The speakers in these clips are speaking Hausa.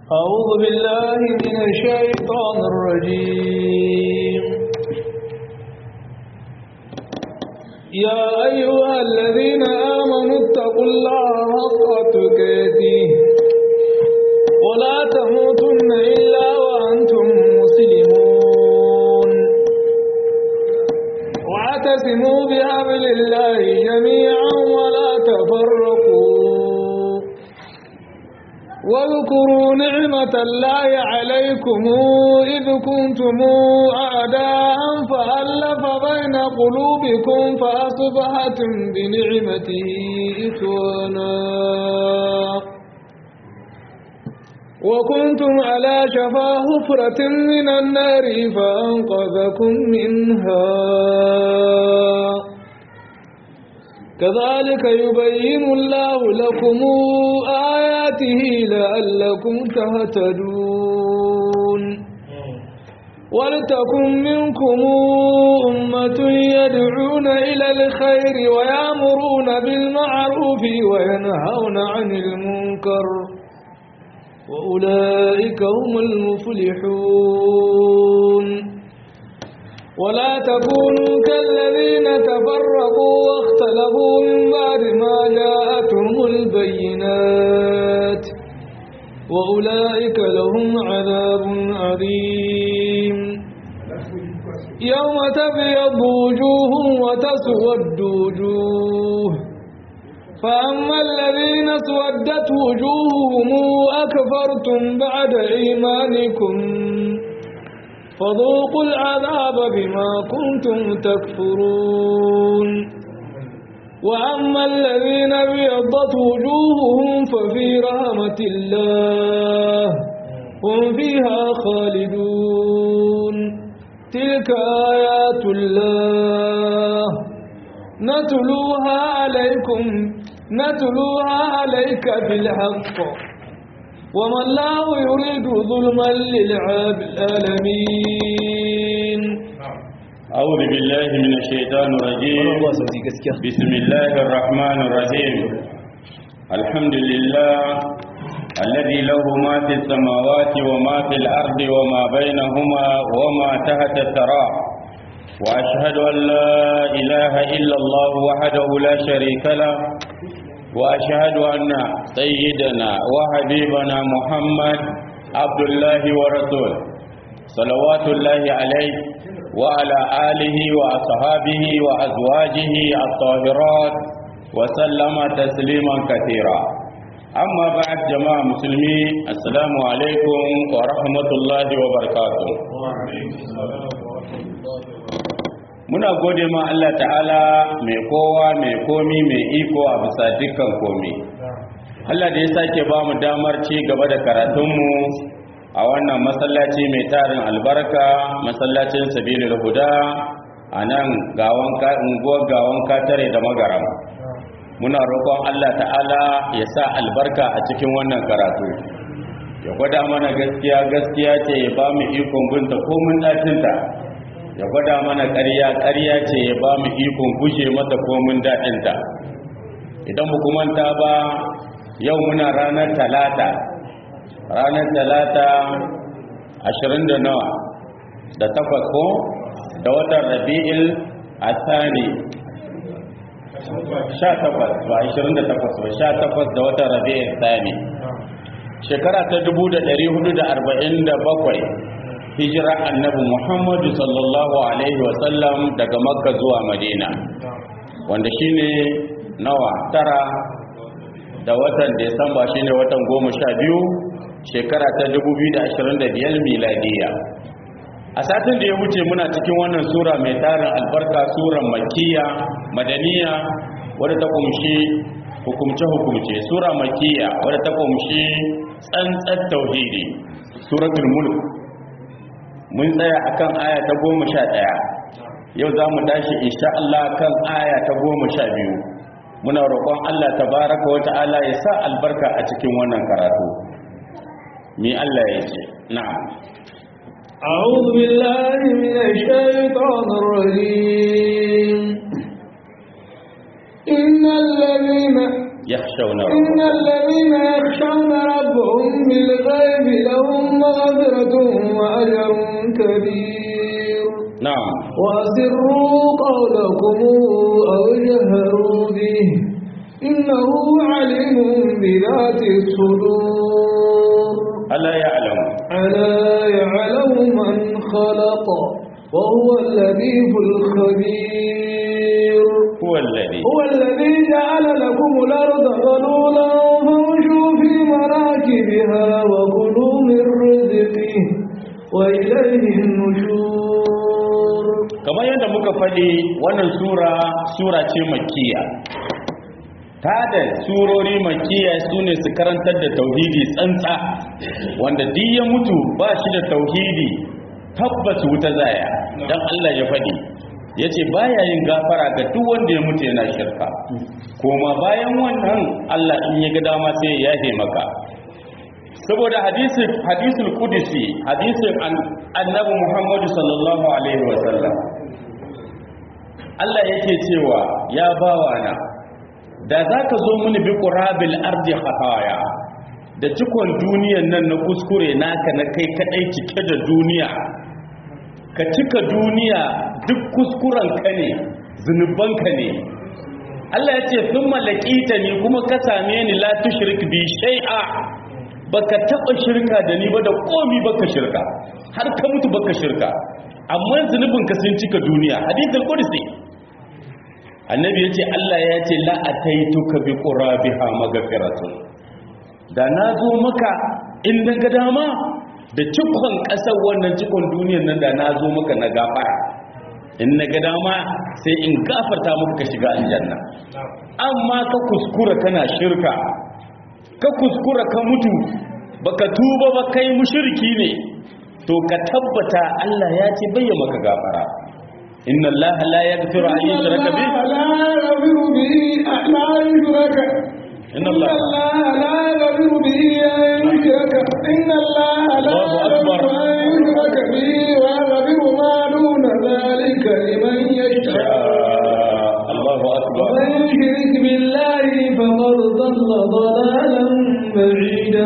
أعوذ بالله من الشيطان الرجيم يا أيها الذين آمنوا اتقوا الله حق تقاته ولا تموتن إلا وأنتم مسلمون واعتصموا بحبل الله جميعا ولا تفرقوا واذكروا نعمة الله عليكم إذ كنتم أعداء فألف بين قلوبكم فأصبحتم بنعمته إخوانا وكنتم على شفا حفرة من النار فأنقذكم منها كذلك يبين الله لكم آياته لعلكم تهتدون ولتكن منكم أمة يدعون إلى الخير ويأمرون بالمعروف وينهون عن المنكر وأولئك هم المفلحون ولا تكونوا كالذين تفرقوا واختلفوا من بعد ما جاءتهم البينات وأولئك لهم عذاب عظيم يوم تبيض وجوه وتسود وجوه فأما الذين اسودت وجوههم أكفرتم بعد إيمانكم فذوقوا العذاب بما كنتم تكفرون وأما الذين ابيضت وجوههم ففي رحمة الله هم فيها خالدون تلك آيات الله نتلوها عليكم نتلوها عليك بالحق وما الله يريد ظلما للعالمين أعوذ بالله من الشيطان الرجيم بسم الله الرحمن الرحيم الحمد لله الذي له ما في السماوات وما في الأرض وما بينهما وما تحت الثرى وأشهد أن لا إله إلا الله وحده لا شريك له وأشهد أن سيدنا وحبيبنا محمد عبد الله ورسوله صلوات الله عليه وعلى آله وأصحابه وأزواجه الطاهرات وسلم تسليما كثيرا أما بعد جماعة مسلمين السلام عليكم ورحمة الله وبركاته muna gode ma Allah ta'ala mai kowa mai komi mai iko a bisa dukkan komi Allah da ya sake ba mu damar ci gaba da karatunmu a wannan masallaci mai tarin albarka masallacin sabilul huda a nan unguwar gawan katare da magaram muna roƙon Allah ta'ala ya sa albarka a cikin wannan karatu ya gwada mana gaskiya gaskiya ce ya ba mu ikon gunta komin ɗacinta ya gwada mana ƙarya ƙarya ce ya ba mu ikon guje mata komin daɗinta idan mu manta ba yau muna ranar talata ranar talata ashirin da nawa da takwas ko da watan rabi'il asani sha takwas ba ashirin da takwas ba sha takwas da watan rabi'il asani shekara ta dubu da ɗari hudu da arba'in da bakwai hijira annabi muhammadu sallallahu alaihi wasallam daga makka zuwa madina wanda shine nawa tara da watan desamba shine watan goma sha biyu shekara ta 2025 miladiya a satin da ya wuce muna cikin wannan sura mai tarin albarka suran makiya madaniya wadda ta kumshi hukumce-hukumce sura makiya wadda ta kumshi tsantsar tauhidi suratul mulk mun tsaya akan aya ta goma sha ɗaya yau za mu tashi insha Allah kan aya ta goma sha biyu muna roƙon Allah tabaraka wa ta'ala ya sa albarka a cikin wannan karatu mi Allah ya ce na'am أعوذ بالله من الشيطان الرجيم إن الذين yakhshawna إن rabbahum الذين يخشون ربهم بالغيب لهم مغفرة وأجر كبير na'am وأسروا قولكم أو جهروا به إنه عليم بذات الصدور ala ya'lamu ألا يعلم من خلق وهو اللطيف الخبير huwa alladhi هو الذي جعل لكم الأرض ذلولا فامشوا في مناكبها وكلوا من رزقه وإليه النشور kamar yadda muka faɗi wannan sura sura ce makkiya ta da surori makkiya su ne su karantar da tauhidi tsantsa wanda duk ya mutu ba shi da tauhidi tabbas wuta zaya don Allah ya faɗi ya ce baya yin gafara ga duk wanda ya mutu yana shirka koma bayan wannan Allah in ya ga dama sai ya yafe maka saboda hadisin hadisul qudsi hadisin an- annabi Muhammad sallallahu alaihi wasallam Allah yake cewa ya bawana da zaka zo mini bi qurabil ardi khataya da cikon duniyan nan na kuskure naka na kai kadai cike da duniya ka cika duniya duk kuskuren ka ne zunubanka ne Allah ya ce sun malakita ni kuma ka same ni la tushrik bi shay'a baka taba shirka da ni ba da komi baka shirka har ka mutu baka shirka amma zunubin ka sun cika duniya hadithul qudsi annabi yace Allah ya ce la ataituka bi qurabiha maghfiratun da na zo maka in na ga dama da cikon ƙasar wannan cikon duniyar nan da na zo maka na gafara in na ga dama sai in gafarta maka ka shiga aljanna amma ka kuskura kana shirka ka kuskura ka mutu baka tuba ba kai mushriki ne to ka tabbata Allah ya ce bayya maka gafara inna Allah la yaghfiru an yushraka bihi لا يغفر به لا يشرك إن إن الله- الله لا يغفر به أن يشرك إن الله لا الله أكبر. يغفر أن يشرك به ويغفر ما دون ذلك لمن يشاء Allahu akbar ومن يشرك بالله فقد ضل ضلالا بعيدا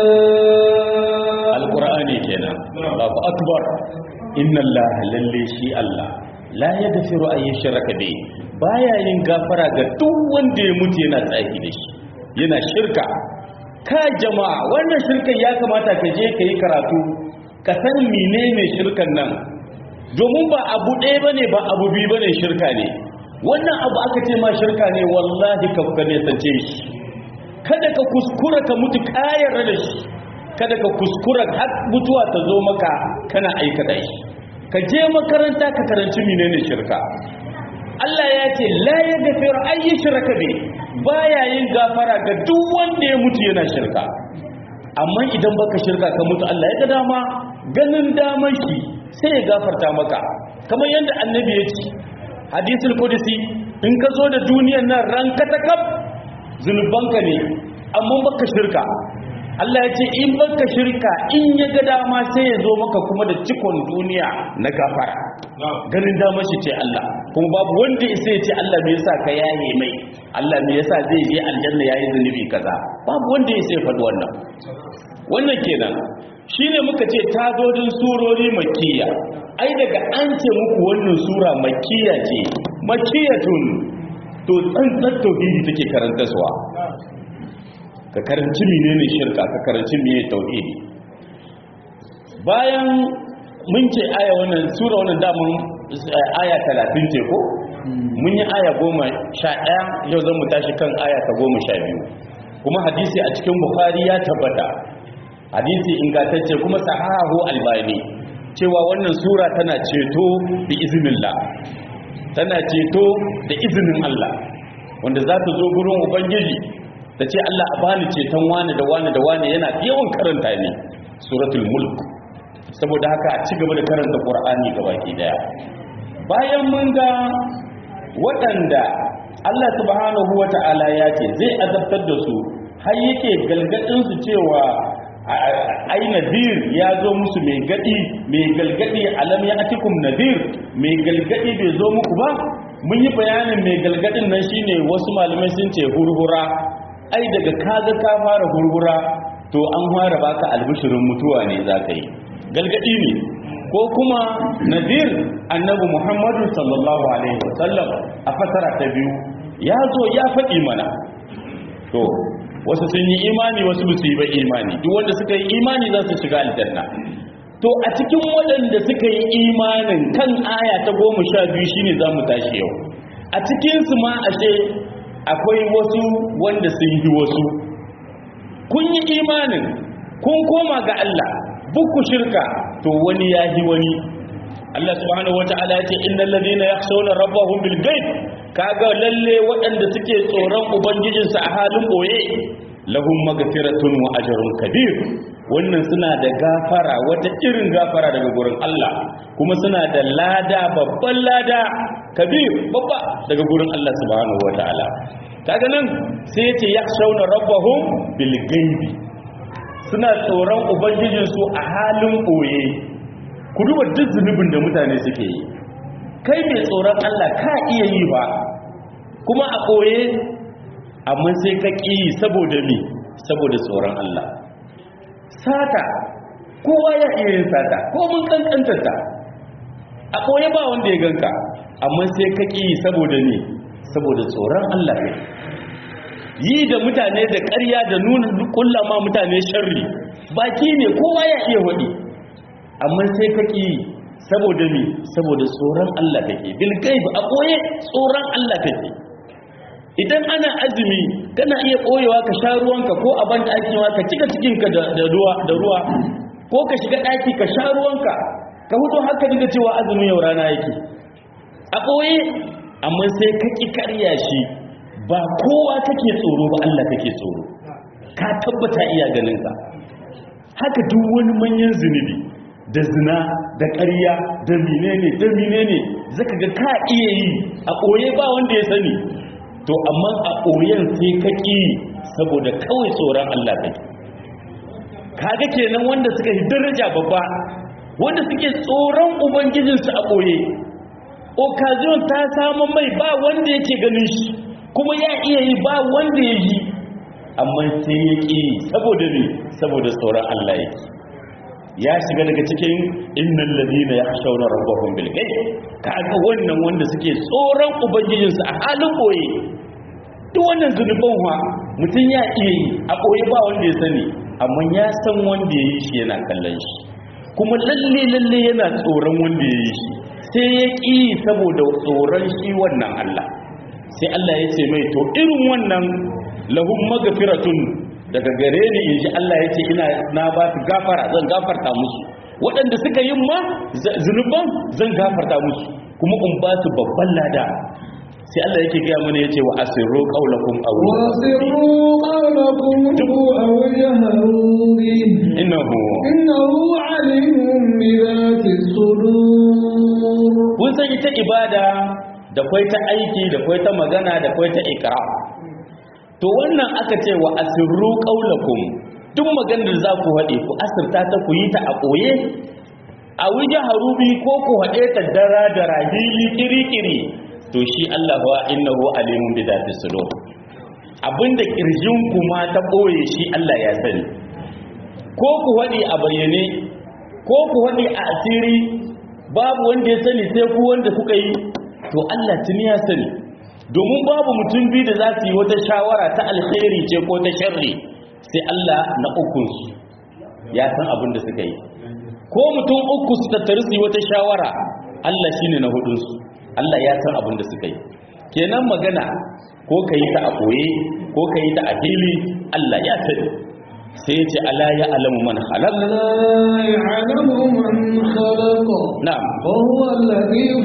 alqur'ani kenan Allahu akbar inna Allah lalle shi Allah la yaghfiru an yushraka bi baya yin gafara ga duk wanda ya mutu yana tsaki da shi yana shirka ka jama'a wannan shirkan ya kamata ka je ka yi karatu ka san menene shirkan nan domin ba abu ɗaya bane ba abu biyu bane shirka ne wannan abu aka ce ma shirka ne wallahi ka ka ne sace shi kada ka kuskura ka mutu kayar da shi kada ka kuskura har mutuwa ta zo maka kana aikata shi ka je makaranta ka karanci menene shirka Allah ya ce la yaghfiru ay yushraka bi baya yin gafara ga duk wanda ya mutu yana shirka amma idan baka shirka ka mutu Allah ya ga dama ganin daman shi sai ya gafarta maka kamar yadda annabi ya ce hadisul qudsi in ka zo da duniyar nan ranka ta kaf zunubanka ne amma baka shirka Allah ya ce in baka shirka in ya ga dama sai ya zo maka kuma da cikon duniya na gafara ganin damar shi ce Allah kuma babu wanda ya sai ya ce Allah me yasa ka yaye mai Allah me yasa zai je aljanna yayi zunubi kaza babu wanda ya sai faɗi wannan wannan kenan shine muka ce tazodin surori makkiya ai daga an ce muku wannan sura makkiya ce makkiyatun to tsantsar tauhidi take karantaswa ka karanci menene shirka ka karanci menene tauhidi bayan mun ce aya wannan sura wannan damun aya 30 ce ko mun yi aya 11 yau zan mu tashi kan aya ta 12 kuma hadisi a cikin bukhari ya tabbata hadisi ingantacce kuma sahahu albani cewa wannan sura tana ceto bi iznillah tana ceto da izinin Allah wanda za ta zo gurin ubangiji ta ce Allah a bani ceton wani da wani da wani yana yawan karanta ne suratul mulk saboda haka a ci gaba da karanta qur'ani gabaki daya bayan mun ga waɗanda Allah subhanahu wata'ala ya ce zai azabtar da su har yake galgadin su cewa ai nadir ya zo musu mai gadi mai galgadi alam ya atikum nadir mai galgadi bai zo muku ba mun yi bayanin mai galgadin nan shine wasu malamai sun ce hurhura ai daga kaga ka fara hurhura to an fara baka albishirin mutuwa ne za ka yi galgadi ne ko kuma nadir annabi muhammadu sallallahu alaihi wasallam a fasara ta biyu ya zo ya faɗi mana to wasu sun yi imani wasu ba su yi ba imani duk wanda suka yi imani za su shiga aljanna to a cikin waɗanda suka yi imanin kan aya ta goma sha biyu shine za mu tashi yau a cikinsu ma ashe akwai wasu wanda sun yi wasu kun yi imanin kun koma ga Allah buku shirka to wani ya yi wani Allah subhanahu wata'ala ya ce innal ladina yakhshawna rabbahum bil ghaib kaga lalle waɗanda suke tsoron ubangijinsu a halin boye lahum magfiratun wa ajrun kabir wannan suna da gafara wata irin gafara daga gurin Allah kuma suna da lada babban lada kabir babba daga gurin Allah subhanahu wata'ala kaga nan sai yace yakhshawna rabbahum bil ghaibi suna tsoron ubangijinsu a halin boye ku duba duk zunubin da mutane suke yi kai mai tsoron Allah ka iya yi ba kuma a boye amma sai ka ƙi saboda mi saboda tsoron Allah sata kowa ya iya yin sata ko mun kankantarta a ɓoye ba wanda ya ganka amma sai ka ƙi saboda mi saboda tsoron Allah ne yi da mutane da ƙarya da nuna kullama mutane sharri baki ne kowa ya iya waɗi amma sai ka ƙi saboda mi saboda tsoron Allah take bil gaib a ɓoye tsoron Allah take idan ana azumi kana iya ɓoyewa ka sha ruwanka ko a ban ɗaki ma ka cika cikinka da ruwa da ruwa ko ka shiga ɗaki ka sha ruwanka ka hudu haka dinga cewa azumin yau rana yake a ɓoye amma sai ka ƙi karya shi ba kowa kake tsoro ba Allah kake tsoro ka tabbata iya ganinka haka duk wani manyan zunubi da zina da ƙarya da menene da menene zaka ga ka iya yi a ɓoye ba wanda ya sani to amma a ɓoyen sai ka ƙi saboda kawai tsoron Allah kai kaga kenan wanda suka yi daraja babba wanda suke tsoron ubangijinsu a ɓoye occasion ta samu mai ba wanda yake ganin shi kuma ya iya yi ba wanda ya yi amma sai ya ƙi saboda ne saboda tsoron Allah yake ya shiga daga cikin innal ladina yakhshawna rabbahum bil ghaib kaga wannan wanda suke tsoron ubangijinsu a halin boye duk wannan zunuban wa mutum ya iya yi a boye ba wanda ya sani amma ya san wanda ya yi shi yana kallon shi kuma lalle lalle yana tsoron wanda ya yi shi sai ya ƙi saboda tsoron shi wannan Allah sai Allah ya ce mai to irin wannan lahum magfiratun daga gare ni in ji Allah ya ce ina na ba su gafara zan gafarta musu waɗanda suka yi ma zunuban zan gafarta musu kuma in ba su babban lada sai Allah yake gaya mana yace wa asirru qawlakum aw وأسروا قولكم أو جهروا به innahu إنه عليم بذات الصدور kun san ita ibada da kwai ta aiki da kwai ta magana da kwai ta ikra to wannan aka ce wa asirru qaulakum duk maganar da za ku haɗe ku asirta ta ku yi ta a ɓoye a wuja harubi ko ku haɗe ta dara da rahili kirikiri to shi Allah wa innahu alimun bi zati sudur abinda kirjin ku ma ta ɓoye shi Allah ya sani ko ku haɗe a bayyane ko ku haɗe a asiri babu wanda ya sani sai ku wanda kuka yi to Allah tuni ya sani domin babu mutum biyu da za su yi wata shawara ta alkhairi ce ko ta sharri sai Allah na ukunsu ya san abin da suka yi ko mutum uku su tattari su yi wata shawara Allah shine na hudunsu Allah ya san abin da suka yi kenan magana ko ka yi ta a ɓoye ko ka yi ta a fili Allah ya sani sai ya ce ala ya alamu man halal ألا يعلم من خلق na'am وهو اللطيف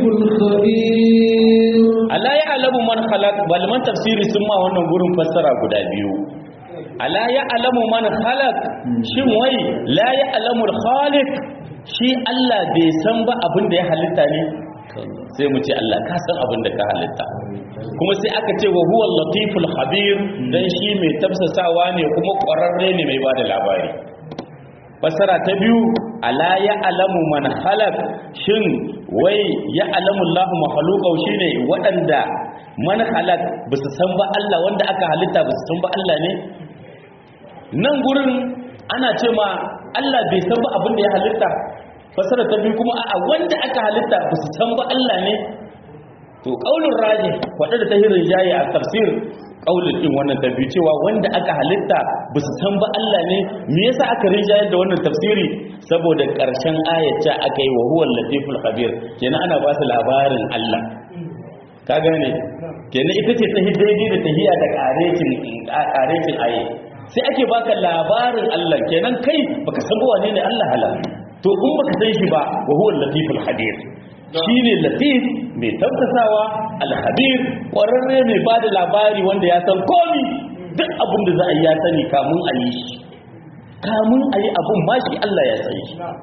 الخبير ala ya alamu man khalaq malaman tafsiri sun ma wannan gurin fassara guda biyu ala ya alamu man khalaq shin wai la ya alamu khaliq shi Allah bai san ba abin da ya halitta ne sai mu ce Allah ka san abin da ka halitta kuma sai aka ce wa huwa latiful khabir dan shi mai tafsasawa ne kuma ƙwararre ne mai bada labari fasara ta biyu ala ya alamu man halak shin wai ya alamu Allah makhluqau shine waɗanda man halak ba su san ba Allah wanda aka halitta ba su san ba Allah ne nan gurin ana ce ma Allah bai san ba abin da ya halitta fasara ta biyu kuma a wanda aka halitta ba su san ba Allah ne to kaulin raji wadda da tahirin jayi a tafsir kaulin din wannan ta biyu cewa wanda aka halitta ba su san ba Allah ne me yasa aka rinjayar da wannan tafsiri saboda karshen ayata aka yi wa huwal latiful khabir kenan ana ba su labarin Allah ka gane kenan ita ce ta daidai da tahiya da karekin karekin aye sai ake baka labarin Allah kenan kai baka san ba wane ne Allah halal to in baka san shi ba wa huwa latiful khabir shine latif mai tabtasawa al-khabir kwararre mai bada labari wanda ya san komi duk abin da za a yi ya sani kamun a yi shi kamun a yi abin ma shi Allah ya sani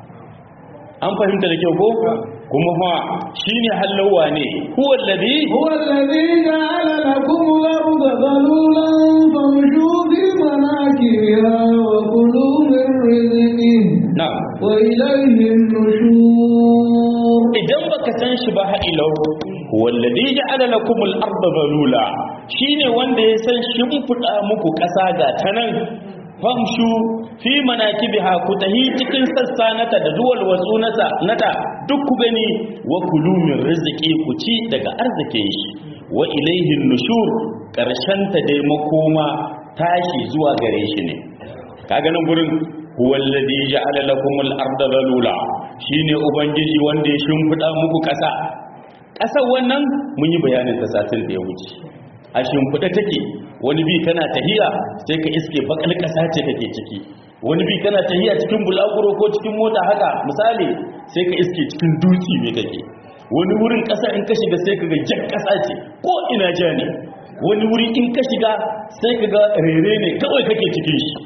an fahimta da kyau ko kuma fa shine hallawa ne huwa alladhi هو الذي جعل لكم الأرض ذلولا فامشوا في مناكبها وكلوا من رزقه na'am وإليه النشور idan baka san shi ba ha'ilau wallazi ja'ala lakum al-ardha zalula shine wanda ya san shimfida muku ƙasa ga tanan famshu fi manakibiha ku tahi cikin sassa nata da duwal wasu nata nata duk ku gani wa kulu min rizqi ku ci daga arzikin shi wa ilayhi nushur karshen ta dai makoma tashi zuwa gare shi ne kaga nan gurin huwallazi ja'ala lakum al-ardha zalula shine ubangiji wanda ya shimfida muku ƙasa ƙasar wannan mun yi bayanin ta satin da ya wuce a shimfida take wani bi kana tahiya sai ka iske bakal ƙasa ce kake ciki wani bi kana tahiya cikin bulaguro ko cikin mota haka misali sai ka iske cikin dutse ne kake wani wurin ƙasa in ka shiga sai ka ga jan ƙasa ce ko ina ja ne wani wuri in ka shiga sai ka ga rere ne kawai kake cikin shi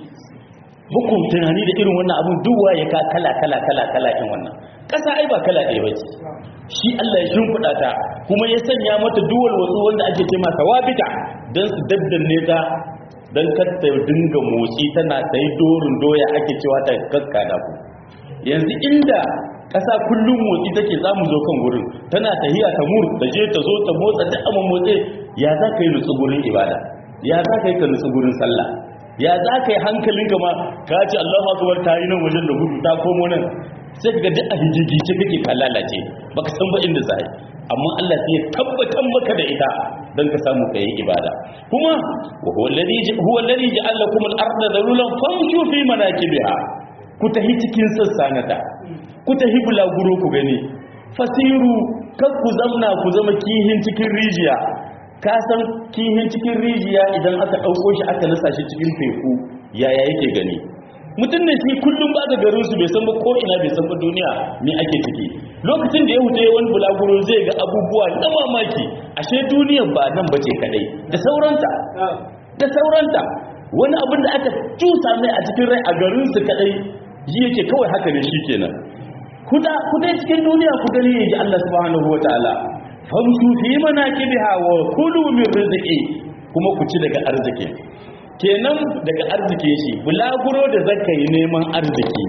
muku tunani da irin wannan abun duwa ya ka kala kala kala kala in wannan ƙasa ai ba kala ɗaya ba ce shi Allah ya shimfiɗa ta kuma ya sanya mata duwal wasu wanda ake ce masa wabita don su daddanne ta don kar ta dinga motsi tana ta yi dorin doya ake cewa ta kakkada ku yanzu inda ƙasa kullum motsi take za mu zo kan gurin tana tahiya ta mur ta je ta zo ta motsa duk amma motsi ya za ka yi nutsu gurin ibada ya za ka yi ka nutsu gurin sallah ya za ka yi hankalinka ma ka ce Allahu akbar ta yi nan wajen da gudu ta komo nan sai ka ga duk a hijigice kake ka lalace baka san ba inda zai amma Allah sai ya tabbatar maka da ita dan ka samu ka yi ibada kuma wa huwa alladhi huwa alladhi ja'ala lakum al-ardha dhalulan famshu fi manakibiha ku tahi cikin sassanata ku tahi bulaguro ku gani fasiru kar ku zamna ku zama kihin cikin rijiya ka san kihin cikin rijiya idan aka ɗauko shi aka nasa shi cikin teku yaya yake gani mutum ne shi kullum ba da garin su bai san ba ko ina bai san ba duniya me ake ciki lokacin da ya huta wani bulaguro zai ga abubuwa na mamaki ashe duniyan ba nan bace kadai da sauranta da sauranta wani abin da aka cusa mai a cikin rai a garin su kadai yi yake kawai haka ne shikenan kuda kudai cikin duniya ku gani yaji Allah subhanahu wataala famshu fi manakibiha wa kulu min rizqi kuma ku ci daga arziki kenan daga arziki shi bulaguro da zaka yi neman arziki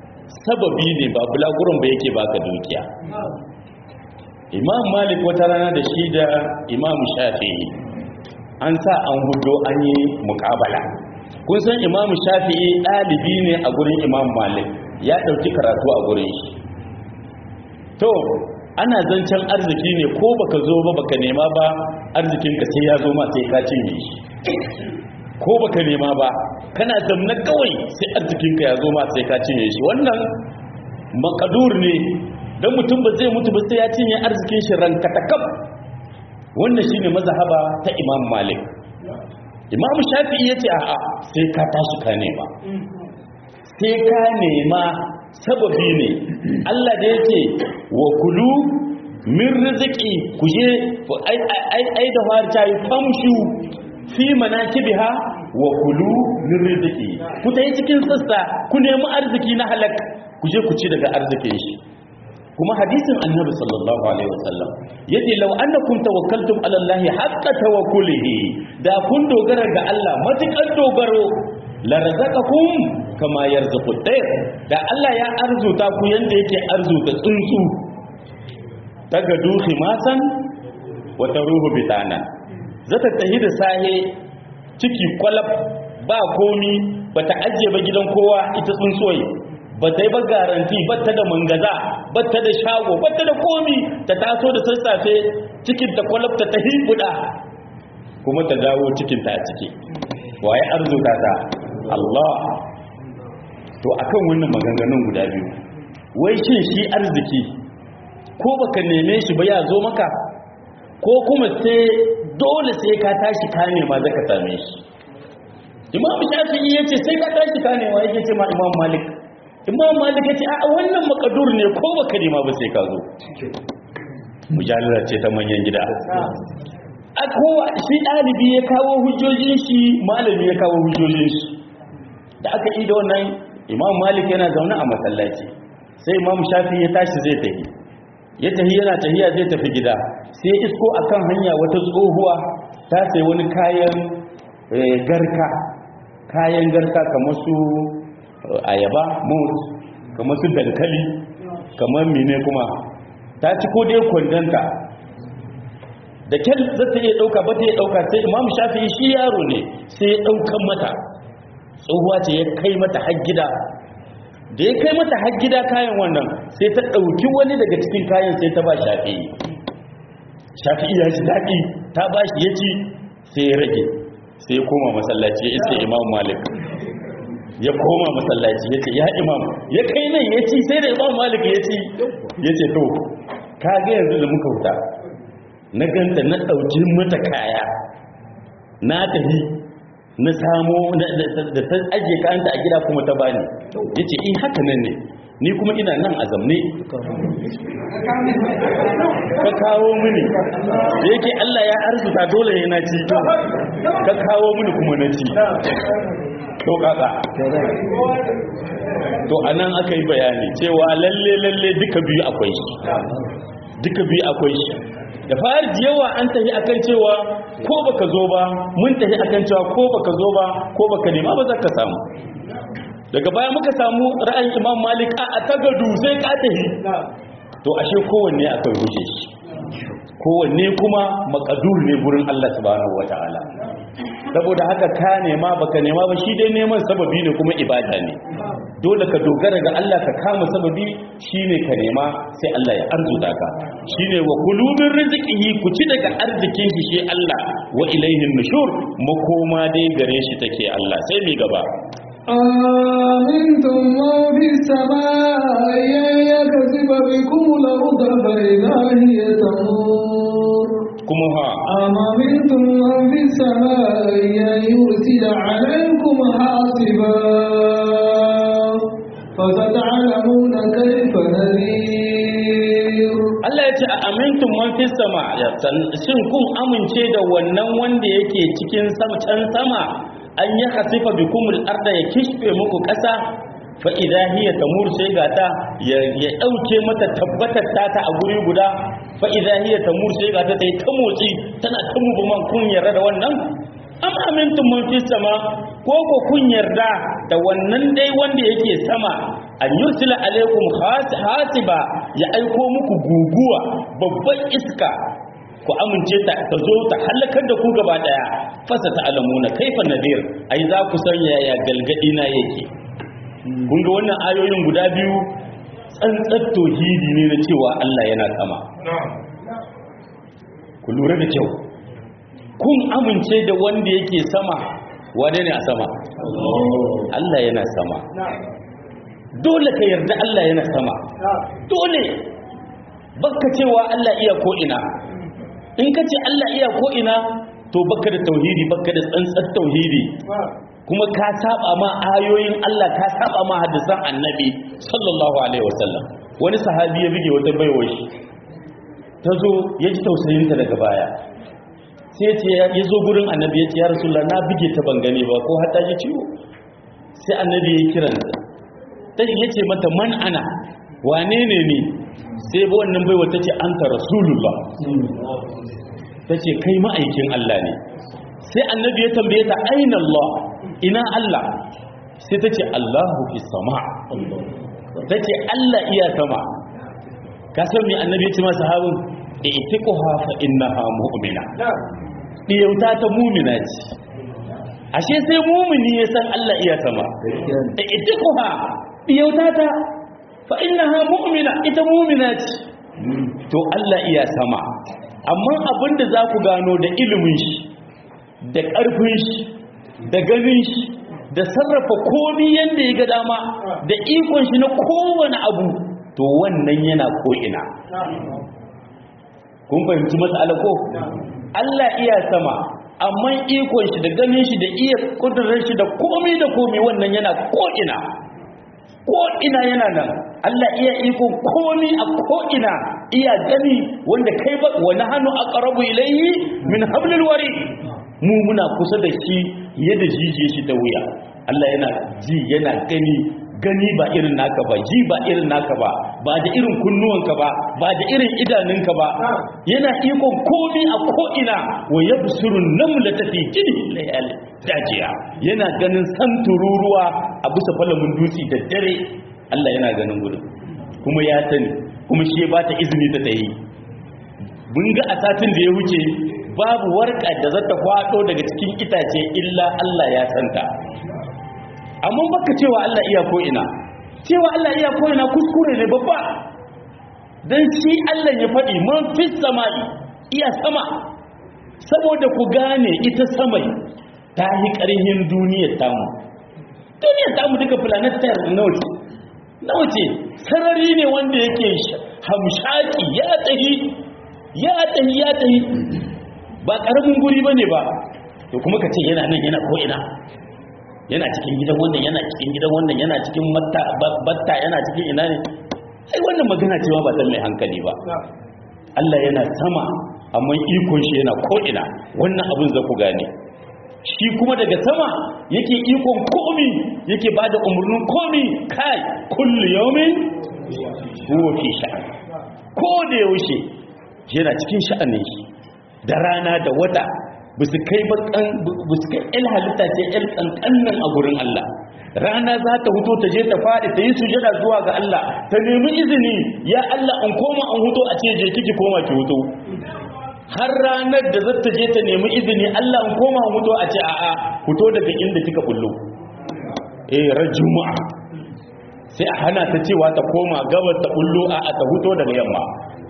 sababi ne ba bulaguron ba yake baka dukiya imam malik wata rana da shi da imam shafi'i an sa an hudo an yi mukabala kun san imam shafi'i ɗalibi ne a gurin imam malik ya ɗauki karatu a gurin shi to ana zancen arziki ne ko baka zo ba baka nema ba arzikinka sai ya zo ma sai ka cinye shi ko baka nema ba kana zamna kawai sai arzikinka ya zo ma sai ka cinye shi wannan makadur ne don mutum ba zai mutu ba sai ya cinye arzikin shi rankatakam wannan shine mazhaba ta imam malik imam shafi'i yace a'a sai ka tashi ka nema sai ka nema sababi ne Allah da yake wa kulu min rizqi kuje ai ai ai da har tayi famshu fi manakibiha wa kulu min rizqi ku tayi cikin sassa ku nemi arziki na halak kuje ku ci daga arzikin shi kuma hadisin annabi sallallahu alaihi wasallam yace law annakum tawakkaltum ala allahi haqqa tawakkulihi da kun dogara ga Allah matukan dogaro la razaqakum kama yarzuqu at-tayr da Allah ya arzuta ku yanda yake arzuta tsuntsu daga duhi masan wa taruhu bitana zata tahi da sahe ciki kwalab ba komi bata ajiye ba gidan kowa ita tsuntsoyi ba ta yi ba garanti ba ta da mangaza ba ta da shago ba ta da komi ta taso da sassafe cikin ta kwalabta ta hibuda kuma ta dawo cikin ta a ciki waye arzuta ta Allah to akan wannan maganganun guda biyu wai shin shi arziki ko baka neme shi ba ya zo maka ko kuma sai dole sai ka tashi ka nema zaka same shi imam shafi'i yace sai ka tashi ka nema yake ce ma imam malik imam malik yace a wannan makadur ne ko baka nema ba sai ka zo mujallar ce ta manyan gida a kowa shi ɗalibi ya kawo hujjojin shi malami ya kawo hujjojin shi da aka yi da wannan imam malik yana zaune a masallaci sai imam shafi ya tashi zai tafi ya tafi yana tafiya zai tafi gida sai isko akan hanya wata tsohuwa ta sai wani kayan garka kayan garka kamar su ayaba mut kamar su dankali kamar mine kuma ta ci ko dai kwandanta da kyal za ta iya ɗauka ba ta iya ɗauka sai imam shafi shi yaro ne sai ya ɗaukan mata tsohuwa ce ya kai mata har gida da ya kai mata har gida kayan wannan sai ta ɗauki wani daga cikin kayan sai ta ba shafi shafi ya ji daɗi ta ba shi ya ci sai ya rage sai ya koma masallaci ya iske imam malik ya koma masallaci ya ce ya imam ya kai nan ya ci sai da imam malik ya ci ya ce to ka ga yanzu da muka wuta na ganta na ɗauki mata kaya na tafi na samo da ta ajiye kayanta a gida kuma ta bani ya ce in haka nan ne ni kuma ina nan a zamne ka kawo mini da yake Allah ya arzuta dole ya na ci ka kawo mini kuma na ci to kaka to anan aka yi bayani cewa lalle lalle duka biyu akwai shi duka biyu akwai shi da fari da yawa an tafi akan cewa ko baka zo ba mun tafi akan cewa ko baka zo ba ko baka nema ba za ka samu daga baya muka samu ra'ayin imam malik a tagadu sai ka tafi to ashe kowanne akwai huje shi kowanne kuma makadur ne gurin Allah subhanahu wataala saboda haka ka nema baka nema ba shi dai neman sababi ne kuma ibada ne dole ka dogara ga Allah ka kama sababi shine ka nema sai Allah ya arzuta ka shine wa kulubin rizqihi ku ci daga arzikin shi shi Allah wa ilaihin nushur makoma dai gare shi take Allah sai mi gaba آمنتم من في السماء أن يكسب بكم الأرض فإذا هي تمور kuma ha أم أمنتم من في السماء أن يرسل عليكم حاصبا فستعلمون كيف نذير Allah ya ce a amintun man fi sama ya san- shin kun amince da wannan wanda yake cikin sama can sama an yi hasifa bi kumul arda ya kishfe muku ƙasa fa idza hiya tamur sai ga ta ya ya dauke mata tabbatar ta ta a guri guda fa idza hiya tamur sai ga ta tai ta motsi tana ta mubuman kun yarda da wannan am amintum man fi sama ko ko kun yarda da wannan dai wanda yake sama an yursila alaikum has- hasiba ya aiko muku guguwa babban iska ku amince ta ta zo ta halakar da ku gaba daya fasa ta alamuna kaifa nadir ai za ku san yaya galgadi na yake kun ga wannan ayoyin guda biyu tsantsar tauhidi ne na cewa Allah yana sama ku lura da kyau kun amince da wanda yake sama wane ne a sama Allah yana sama dole ka yarda Allah yana sama dole baka cewa Allah iya ko ina in ka ce Allah iya ko ina to baka da tauhidi baka da tsantsar tauhidi kuma ka saba ma ayoyin Allah ka saba ma hadisan annabi sallallahu alaihi wasallam wani sahabi ya bige wata baiwar shi ta zo ya ji tausayinta daga baya sai ce ya zo gurin annabi ya ce ya rasulullah na bige ta ban gane ba ko har ta ji ciwo sai annabi ya kiranta ta ya ce mata man ana wane ne ni sai ba wannan baiwa ta ce anta rasulullah ta ce kai ma'aikin Allah ne sai annabi ya tambaye ta aina Allah ina Allah sai ta ce Allahu fi sama ta ce Allah iya sama ka san me annabi ya ce masa sahabin itiquha fa innaha mu'mina diyauta ta mumina ce ashe sai mumini ya san Allah iya sama ita kuwa diyauta ta fa innaha mu'mina ita mumina ce to Allah iya sama amma abinda za ku gano da ilimin shi da ƙarfin shi da ganin shi da sarrafa komi yadda ya ga dama da ikon shi na kowane abu to wannan yana ko'ina kun fahimci matsala ko Allah iya sama amma ikon shi da ganin shi da iya kudurar shi da komi da komi wannan yana ko'ina ko'ina yana nan Allah iya ikon komi a ko'ina iya gani wanda kai ba wani hannu a ƙarabu ilayi min hablil wari mu muna kusa da shi yadda jijiye shi ta wuya Allah yana ji yana gani gani ba irin naka ba ji ba irin naka ba ba da irin kunnuwanka ba ba da irin idanunka ba yana ikon komi a ko'ina wa ya busurun namla ta fi jini layal dajiya yana ganin san tururuwa a bisa falamin dutse da dare Allah yana ganin gudun kuma ya sani kuma shi ya ba ta izini ta tayi mun ga a satin da ya wuce babu warka da zata kwado daga cikin itace illa Allah ya santa amma baka cewa Allah iya ko ina cewa Allah iya ko ina kuskure ne babba dan shi Allah ya faɗi man fis samai iya sama saboda ku gane ita samai ta yi ƙarhin duniyar tamu duniyar tamu duka planet tare nawa ce nawa ce sarari ne wanda yake hamshaki ya tahi ya tahi ya tahi ba ƙaramin guri bane ba to kuma ka ce yana nan yana ko ina yana cikin gidan wannan yana cikin gidan wannan yana cikin batta yana cikin ina ne ai wannan magana cewa ba san mai hankali ba Allah yana sama amma ikon shi yana ko'ina wannan abin za ku gane shi kuma daga sama yake ikon komi yake ba da umarnin komi kai kullu yawmin huwa fi sha'an ko da yaushe yana cikin sha'anin shi da rana da wata ba su kai il halitta ce il kankanin a gurin Allah rana za ta huto ta je ta faɗi ta yi sujada zuwa ga Allah ta nemi izini ya Allah an koma an huto a ce je kiki koma ki huto har ranar da za ta je ta nemi izini Allah an koma an huto a ce a'a huto daga inda kika bullo eh ran juma'a sai a hana ta cewa ta koma gabas ta bullo a'a ta huto daga yamma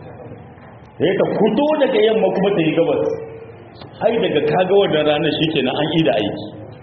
sai ta huto daga yamma kuma ta yi gabas ai daga kaga wannan ranar shikenan an yi da aiki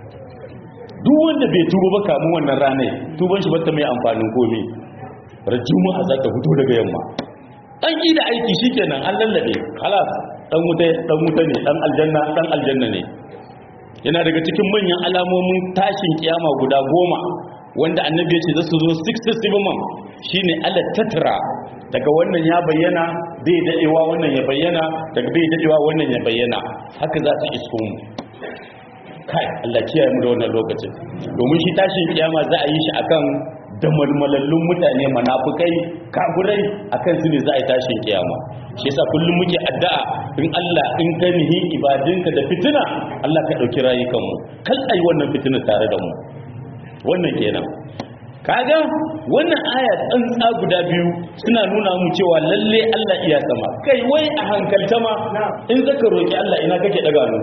duk wanda bai tuba ba kamun wannan ranar tuban shi bata mai amfanin komai rajuma za ta fito daga yamma an yi da aiki shikenan an lallabe halas dan wuta dan wuta ne dan aljanna dan aljanna ne yana daga cikin manyan alamomin tashin kiyama guda goma wanda annabi ya ce za su zo 67 man shine ala tatra daga wannan ya bayyana bai dadewa wannan ya bayyana daga bai dadewa wannan ya bayyana haka za su isko mu kai Allah kiyaye mu da wannan lokacin domin shi tashin kiyama za a yi shi akan damalmalallun mutane munafikai kafirai akan su ne za a yi tashin kiyama shi yasa kullum muke addu'a in Allah in ka nihi ibadinka da fitina Allah ka dauki rayukan mu kal ai wannan fitina tare da mu wannan kenan kaga wannan aya tsantsa guda biyu suna nuna mu cewa lalle Allah iya sama kai wai a hankalta ma in zaka roki Allah ina kake daga hannu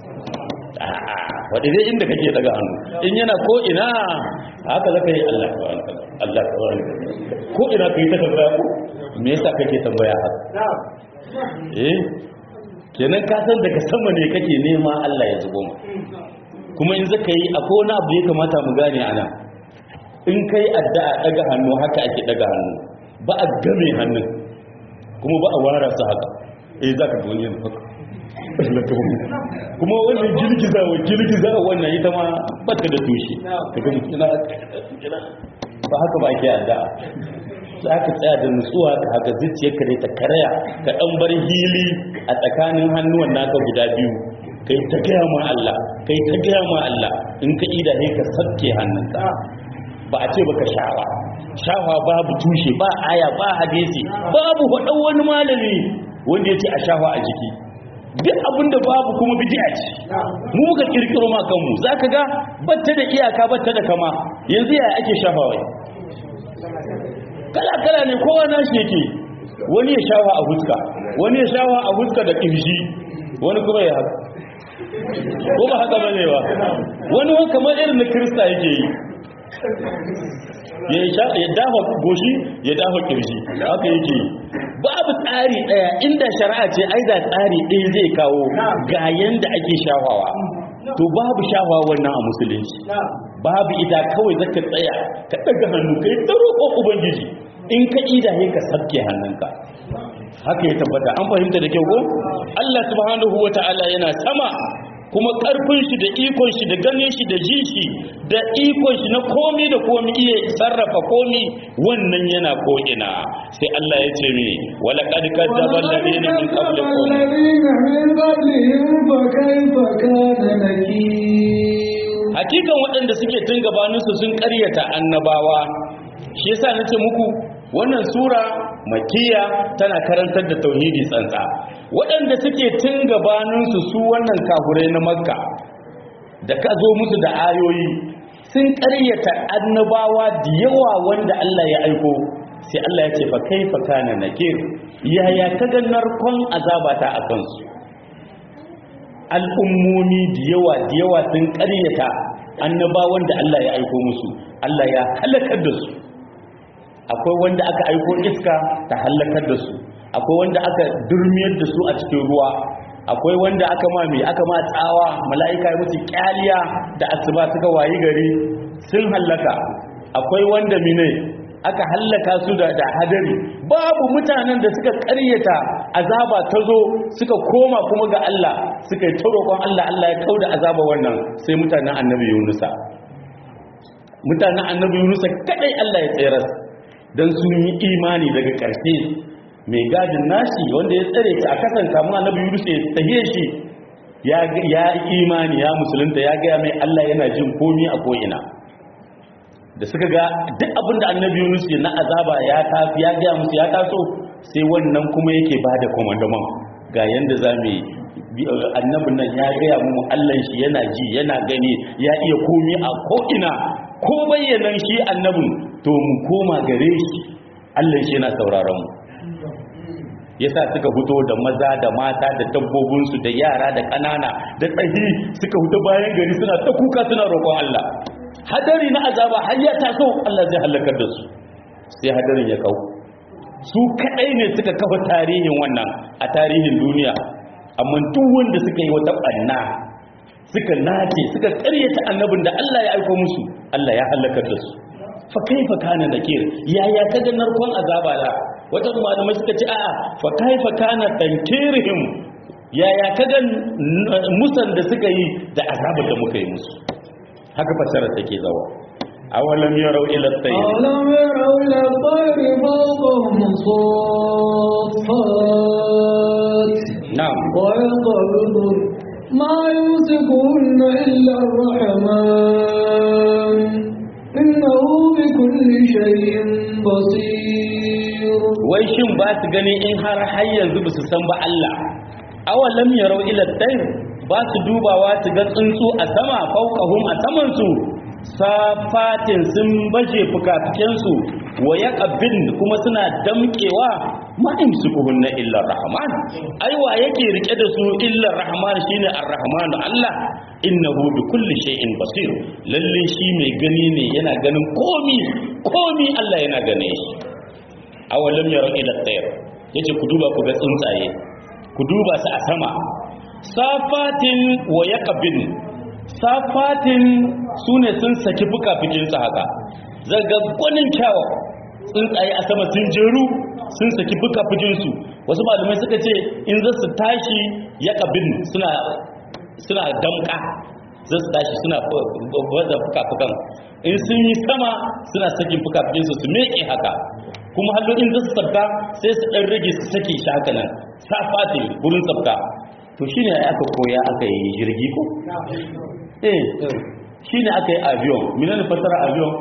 wadda dai inda kake daga hannu in yana ko ina haka zaka yi Allah ka Allah ka wani ko ina kai ta tambaya ko me yasa kake tambaya haka eh kenan ka san daga sama ne kake nema Allah ya zubo mu kuma in zaka yi akwai wani abu ya kamata mu gane ana in kai addu'a daga hannu haka ake daga hannu ba a game hannun kuma ba a wara su haka eh zaka ga wani haka kuma wannan girgizawa girgizawa wannan ita ma bata da tushe daga mutuna ba haka ba ke addu'a za ka tsaya da nutsuwa ka haka zuciyarka dai ta karaya ka dan bar hili a tsakanin hannuwan naka guda biyu kai ta gaya ma Allah kai ta gaya ma Allah in ka ida ne ka sabke hannunka ba a ce baka shawa shawa babu tushe ba aya ba hadisi babu faɗan wani malami wanda ya ce a shawa a jiki duk abinda babu kuma bid'a ce mu muka kirkiro ma kanmu zaka ga batta da iyaka batta da kama yanzu yaya ake shafawa kala kala ne kowa nashi yake wani ya shafa a huska wani ya shafa a huska da kirji wani kuma ya haka ko ba haka bane ba wani wani kamar irin na kirista yake yi ya sha ya dafa goshi ya dafa kirji haka yake yi babu tsari daya inda shari'a ce ai da tsari ɗaya zai kawo ga yanda ake shafawa to babu shafawa wannan a musulunci babu ita kawai zaka tsaya ka daga hannu kai ta roƙon ubangiji in ka ida sai ka sabke hannunka haka ya tabbata an fahimta da kyau ko Allah subhanahu wata'ala yana sama kuma karfin shi da ikon shi da ganin shi da ji shi da ikon shi na komi da komi iya sarrafa komi wannan yana ko ina sai Allah ya ce mini wala qad kadzaba alladhina min qablikum الذين من قبلهم فكيف كان نكير hakikan waɗanda suke tun gabaninsu sun ƙaryata annabawa shi yasa nace muku wannan sura makiya tana karantar da tauhidi tsantsa waɗanda suke tun gabaninsu su wannan kafurai na makka da ka zo musu da ayoyi sun ƙaryata annabawa da yawa wanda Allah ya aiko sai Allah ya ce fa kaifa kana nakir yaya kaga narkon azabata a kansu al'ummomi da yawa da yawa sun ƙaryata annabawan da Allah ya aiko musu Allah ya halakar da su akwai wanda aka aiko iska ta halakar da su akwai wanda aka durmiyar da su a cikin ruwa akwai wanda aka ma mai aka ma tsawa mala'ika ya musu kyaliya da asuba suka wayi gari sun hallaka akwai wanda mine aka hallaka su da da hadari babu mutanen da suka ƙaryata azaba ta zo suka koma kuma ga Allah suka yi roƙon Allah Allah ya kauda azaba wannan sai mutanen annabi Yunusa mutanen annabi Yunusa kadai Allah ya tsere dan sun yi imani daga ƙarshe mai gadin nashi wanda ya tsare shi a kasan kamun annabi Yunusa ya tahiye shi ya ya imani ya musulunta ya ga mai Allah yana jin komi a ko'ina da suka ga duk abin da annabi Yunus na azaba ya tafi ya gaya musu ya taso sai wannan kuma yake ba da komandaman ga yanda za mu yi annabin nan ya gaya mu Allah shi yana ji yana gani ya iya komi a ko'ina ko bayyanan shi annabin to mu koma gare shi Allah shi yana sauraron mu yasa suka fito da maza da mata da dabbobinsu da yara da ƙanana da tsahi suka fito bayan gari suna ta kuka suna roƙon Allah hadari na azaba har ya taso Allah zai halakar da su sai hadarin ya kau su kadai ne suka kafa tarihin wannan a tarihin duniya amma duk wanda suka yi wata banna suka nace suka karyata annabin da Allah ya aika musu Allah ya halakar da su fa kaifa kana nakir yaya kaga narkon azaba da wata malamai suka ce a'a fa kaifa kana tankirihim yaya kaga musan da suka yi da azabar da muka yi musu haka fasara take zawa awalam yarau ila at-tayr أولم يروا إلى الطير فوقهم صافات na'am ويقبض ما يمسكهن إلا الرحمن إنه بكل شيء بصير wai shin ba su gani in har har yanzu ba su san ba Allah awalam yarau ila at-tayr ba su dubawa su ga tsuntsu a sama fawqahum a saman su safatin sun baje fukafikensu wa yaqbin kuma suna damkewa ma imsikuhunna illa rahman aiwa yake rike da su illa rahman shine ar-rahman Allah innahu bi kulli shay'in basir lalle shi mai gani ne yana ganin komi komi Allah yana gane shi awalam yara ila tsayar yace ku duba ku ga tsuntsaye ku duba su a sama safatin wa yaqbin safatin sune sun saki fukafikin su haka zaga gwanin kyawa tsuntsaye a sama sun jeru sun saki fukafikin su wasu malamai suka ce in za su tashi yaqbin suna suna damka za su tashi suna baza fuka-fukan in sun yi sama suna sakin fuka-fukin su su meke haka kuma hallo in za su sabka sai su ɗan rage su sake shi haka nan safati wurin sabka to shi ne aka koya aka yi jirgi ko? eh shi ne aka yi avion minan fasara avion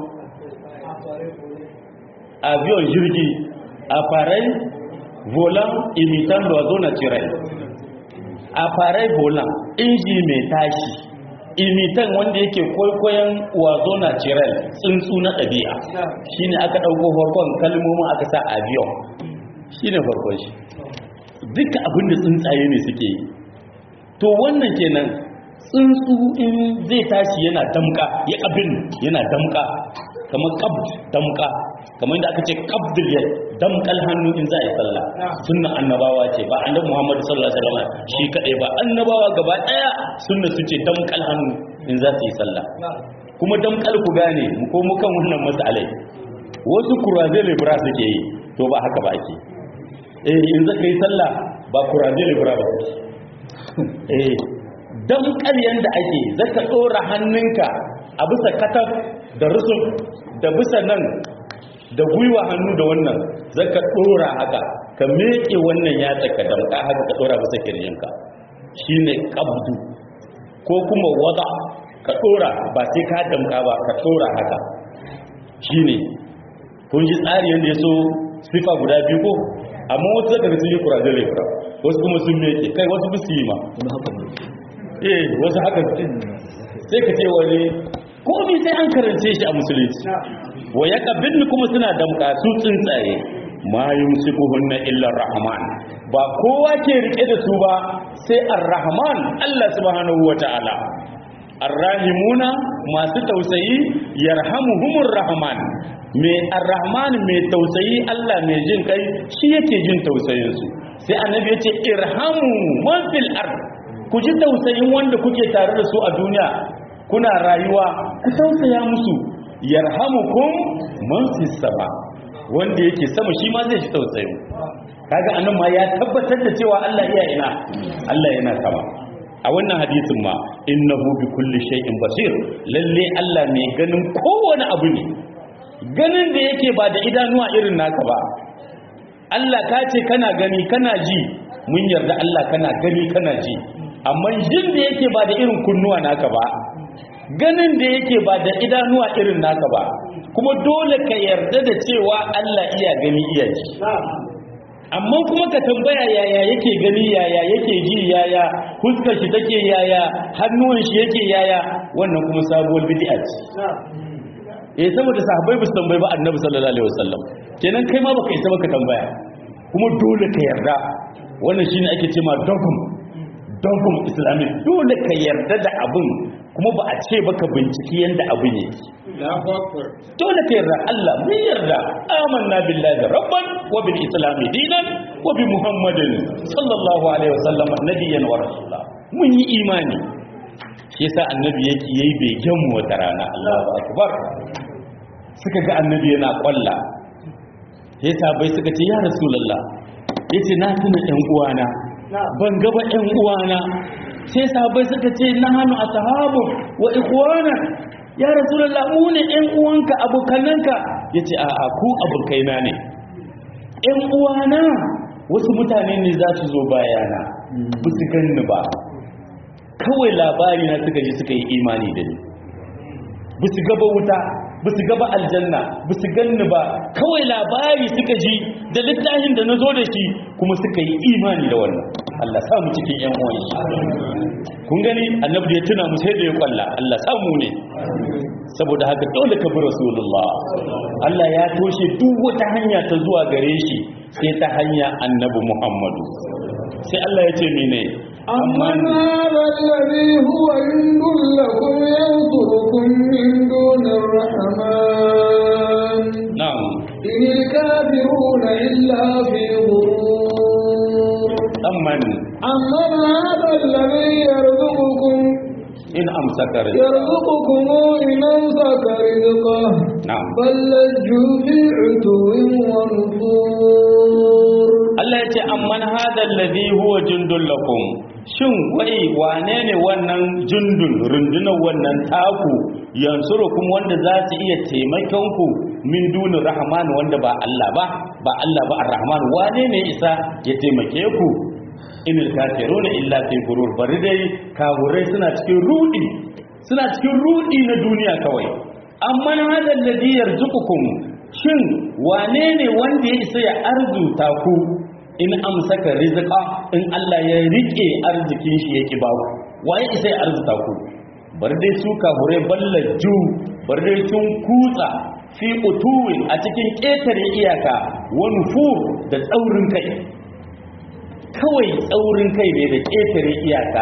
avion jirgi appareil volant imitant l'oiseau naturel appareil volant inji mai tashi imitan wanda yake kwaikwayon wazo natural tsuntsu na ɗabi'a shine aka ɗauko farkon kalmomin aka sa avion shine farkon shi duka abinda tsuntsaye ne suke yi to wannan kenan tsuntsu in zai tashi yana damka ya abin yana damka kamar qabd damka kamar inda aka ce qabdul yad damkal hannu in za a yi sallah sunna annabawa ce ba annabi Muhammad sallallahu alaihi wasallam shi kadai ba annabawa gaba daya sunna su ce damkal hannu in za su yi sallah kuma damkal ku gane mu ko mu kan wannan masalai wasu kuraze libra suke yi to ba haka ba ake eh in zaka yi sallah ba kuraje libra ba eh dan ƙaryan da ake zaka dora hannunka a bisa katab da rusul da bisa nan da gwiwa hannu da wannan zaka dora haka ka meke wannan ya tsaka damka haka ka dora bisa kirjinka shine qabdu ko kuma wada ka dora ba sai ka damka ba ka dora haka shine kun ji tsari yanda yaso sifa guda biyu ko amma wasu daga sun yi kurajen lebura wasu kuma sun meke kai wasu bisu yi ma eh wasu haka sai ka ce wani komi sai an karance shi a musulunci wa ya kabin kuma suna damka su tsuntsaye ma yumsikuhunna illa rahman ba kowa ke rike da su ba sai ar-rahman Allah subhanahu wataala ar-rahimuna masu tausayi yarhamuhumur rahman mai ar-rahman mai tausayi Allah mai jin kai shi yake jin tausayin su sai annabi ya ce irhamu man fil ard ku ji tausayin wanda kuke tare da su a duniya kuna rayuwa ku tausaya musu yarhamukum man fis sama wanda yake sama shi ma zai ji tausayin kaga anan ma ya tabbatar da cewa Allah iya ina Allah yana sama a wannan hadisin ma innahu bi kulli shay'in basir lalle Allah mai ganin kowane abu ne ganin da yake ba da idanuwa irin naka ba Allah ka ce kana gani kana ji mun yarda Allah kana gani kana ji amma jin da yake ba da irin kunnuwa naka ba ganin da yake ba da idanuwa irin naka ba kuma dole ka yarda da cewa Allah iya gani iya ji amma kuma ka tambaya yaya yake gani yaya yake ji yaya huskar shi take yaya hannuwan shi yake yaya wannan kuma sabuwar bid'a ce eh saboda sahabbai ba su tambayi ba annabi sallallahu alaihi wasallam kenan kai ma baka isa baka tambaya kuma dole ka yarda wannan shine ake cewa dogum dogum islamic dole ka yarda da abin kuma ba a ce baka binciki yanda abin yake dole ka yarda Allah mun yarda amanna billahi rabban wa bil islam dinan wa bi muhammadin sallallahu alaihi wasallam nabiyyan wa rasula mun yi imani shi yasa annabi yake yayi begen mu wata rana Allahu akbar suka ga annabi yana kwalla yasa bai suka ce ya rasulullah yace na tuna ɗan uwana ban ga ba ɗan uwana sai sahabbai suka ce na hannu ashabu wa ikhwana ya rasulullah mu ne ɗan uwanka abokananka yace a a ku abokaina ne ɗan uwana wasu mutane ne za su zo bayana ba su ganni ba kawai labari na suka ji suka yi imani da ni ba su gaba wuta ba su gaba aljanna ba su ganni ba kawai labari suka ji da littafin da na zo da shi kuma suka yi imani da wannan Allah sa mu cikin yan uwan shi kun gani annabi da ya tuna mu sai da ya kwalla Allah sa mu ne saboda haka dole ka bi rasulullah Allah ya toshe duk wata hanya ta zuwa gare shi sai ta hanya annabi Muhammadu sai Allah ya ce mene أمن هذا الذي هو عند لكم ينصركم من دون الرحمن na'am إن الكافرون إلا في غرور amman أمن هذا الذي يرزقكم in amsaka rizqa يرزقكم إن أمسك رزقه na'am بل لجوا في عتو ونفور Allah ya ce amman hadha alladhi huwa jundul lakum shin wai wane ne wannan jundun rundunar wannan taku yansurukum wanda za su iya taimakon ku min duni rahman wanda ba Allah ba ba Allah ba ar-rahman wane ne isa ya taimake ku inil kafiruna illa fi gurur bari dai kafurai suna cikin rudi suna cikin rudi na duniya kawai amman hadha alladhi yarzuqukum shin wane ne wanda ya isa ya arzuta ku in amsaka rizqa in Allah ya rike arzikin shi yake ba ku waye isa ya arzuta ku bar dai su kahure ballaju bar dai sun kutsa fi utuwin a cikin ƙetare iyaka wani fur da tsaurin kai kawai tsaurin kai ne da ƙetare iyaka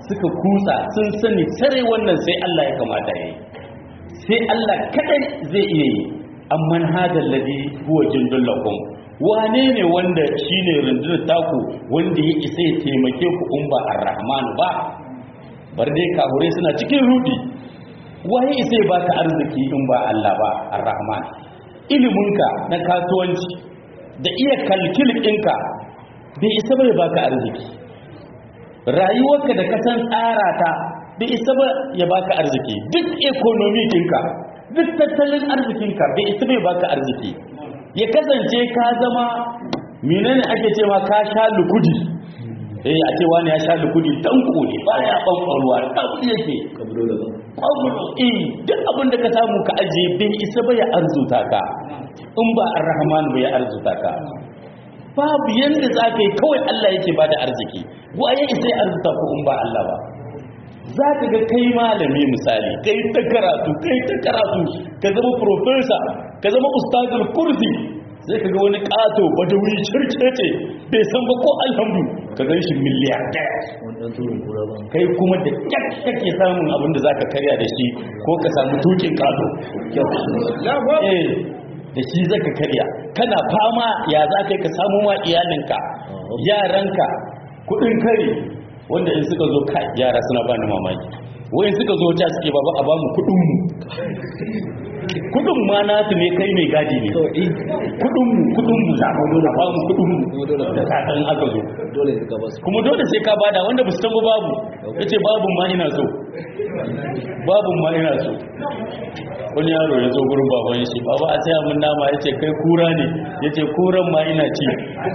suka kutsa sun sani sare wannan sai Allah ya kamata ya yi sai Allah kadai zai iya yi amman hadal ladhi huwa jundul lakum wane ne wanda shine rundunar taku wanda ya isa ya taimake ku in ba ar-rahman ba bar dai kahure suna cikin rudi waye isa ya baka arziki in ba Allah ba ar-rahman iliminka na kasuwanci da iya kalkil ɗinka bai isa bai baka arziki rayuwarka da kasan tsara ta bai isa ba ya baka arziki duk ekonomi ɗinka duk tattalin arzikinka bai isa bai baka arziki ya kasance ka zama menene ake cewa ka sha lukudi eh a ce wani ya sha lukudi tanko ne ba ya ɓanɓarwa ɗan yake ƙwagulo eh duk abin da ka samu ka ajiye bai isa ba ya arzuta ka in ba ar-rahman ba ya arzuta ka babu yanda za ka yi kawai Allah yake ba da arziki waye isa ya arzuta ko in ba Allah ba za ka ga kai malami misali kai ta karatu kai ta karatu ka zama professor ka zama ustazul kursi sai ka ga wani kato badawi cirkece bai san ba ko alhamdu ka gan shi miliyan ɗaya kai kuma da kyak kake samun abin da za ka karya da shi ko ka samu tukin kato eh da shi zaka karya kana fama ya za ka yi ka samu ma iyalinka yaranka kudin kare wanda in suka zo kai yara suna ba ni mamaki wayan suka zo ta suke baba a bamu kudin mu kudin ma nasu ne kai mai gadi ne kudin mu kudin mu za mu dole ba mu kudin mu da kadan aka zo dole ka basu kuma dole sai ka bada wanda ba su san ba babu yace babun ma ina so babun ma ina so wani yaro ya zo gurin baban shi baba a saya mun nama yace kai kura ne yace kuran ma ina ci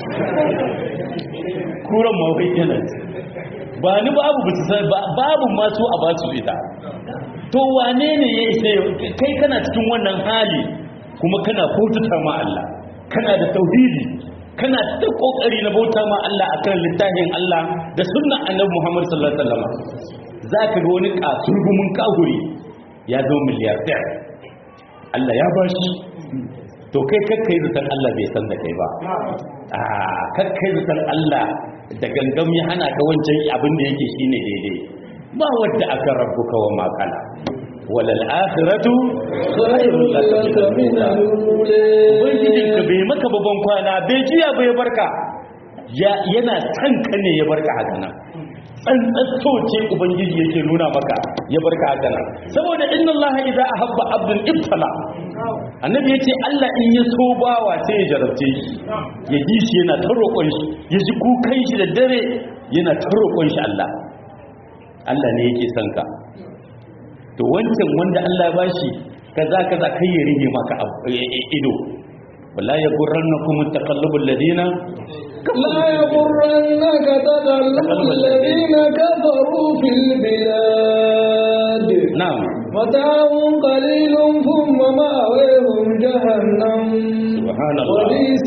kuran ma kai yana ci ba ni babu ba su san babu ma su a ba su ita to wane ne ya isa kai kana cikin wannan hali kuma kana bautata ma Allah kana da tauhidi kana ta kokari na bauta ma Allah akan littafin Allah da sunnan Annabi Muhammad sallallahu alaihi wasallam zaka ga wani kasurgumin kahuri ya zo miliyardar Allah ya bashi to kai kakkai zaton Allah bai san da kai ba a kakkai zaton Allah da gangam ya hana ka wancan abin da yake shine daidai ba wadda aka rabbuka wa makala walal akhiratu khairul laka min ubangijin ka bai maka babban kwana bai jiya bai barka yana san ka ne ya barka haka nan tsantsato ce ubangiji yake nuna maka ya barka haka nan saboda inna allaha idza ahabba abdun ibtala annabi yace Allah in ya so bawa sai ya jarabce shi ya ji shi yana ta roƙon shi ya ji kukan shi da dare yana ta roƙon shi Allah Allah ne yake son ka to wancan wanda Allah ya bashi kaza kaza kai ya rige maka ido wala ya gurrannakum taqallubul ladina لا يغرنك تقلب الذين كفروا في البلاد na'am متاع قليل ثم مأويهم جهنم subhanallah وبئس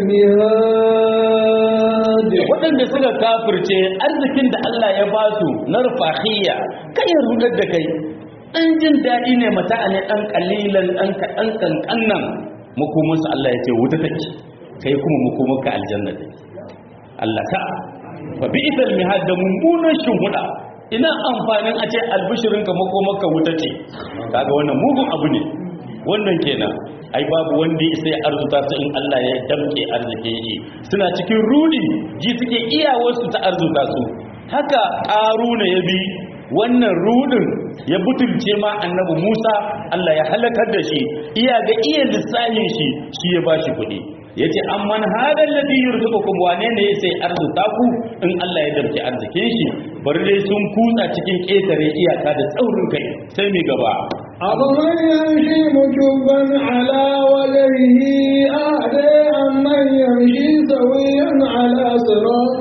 المهاد waɗanda suka kafirce arzikin da Allah ya ba su na rufahiyya kai ya rudar da kai ɗan jin daɗi ne mata ne ɗan ƙalilan ɗan kaɗan ƙanƙan nan makomansu Allah ya ce wuta take kai kuma makomanka aljanna take Allah ta fa bi idal mihad da mummunan shuhuda ina amfanin a ce albishirinka makomanka wuta ce kaga wannan mugun abu ne wannan kenan ai babu wanda ya sai arzuta su in Allah ya damke arzike shi suna cikin rudi ji suke iyawarsu ta arzuta su haka ƙaruna ya bi wannan rudin ya butulce ma annabi Musa Allah ya halakar da shi iya ga iya lissahin shi shi ya bashi kuɗi yace amman hadal ladhi yurzuqukum wane ne sai arzuta ku in Allah ya damke arzikin shi bari dai sun kutsa cikin ƙetare iyaka da tsaurin kai sai mai gaba أفمن يمشي مكبا على وجهه أهدى أمن يمشي سويا على صراط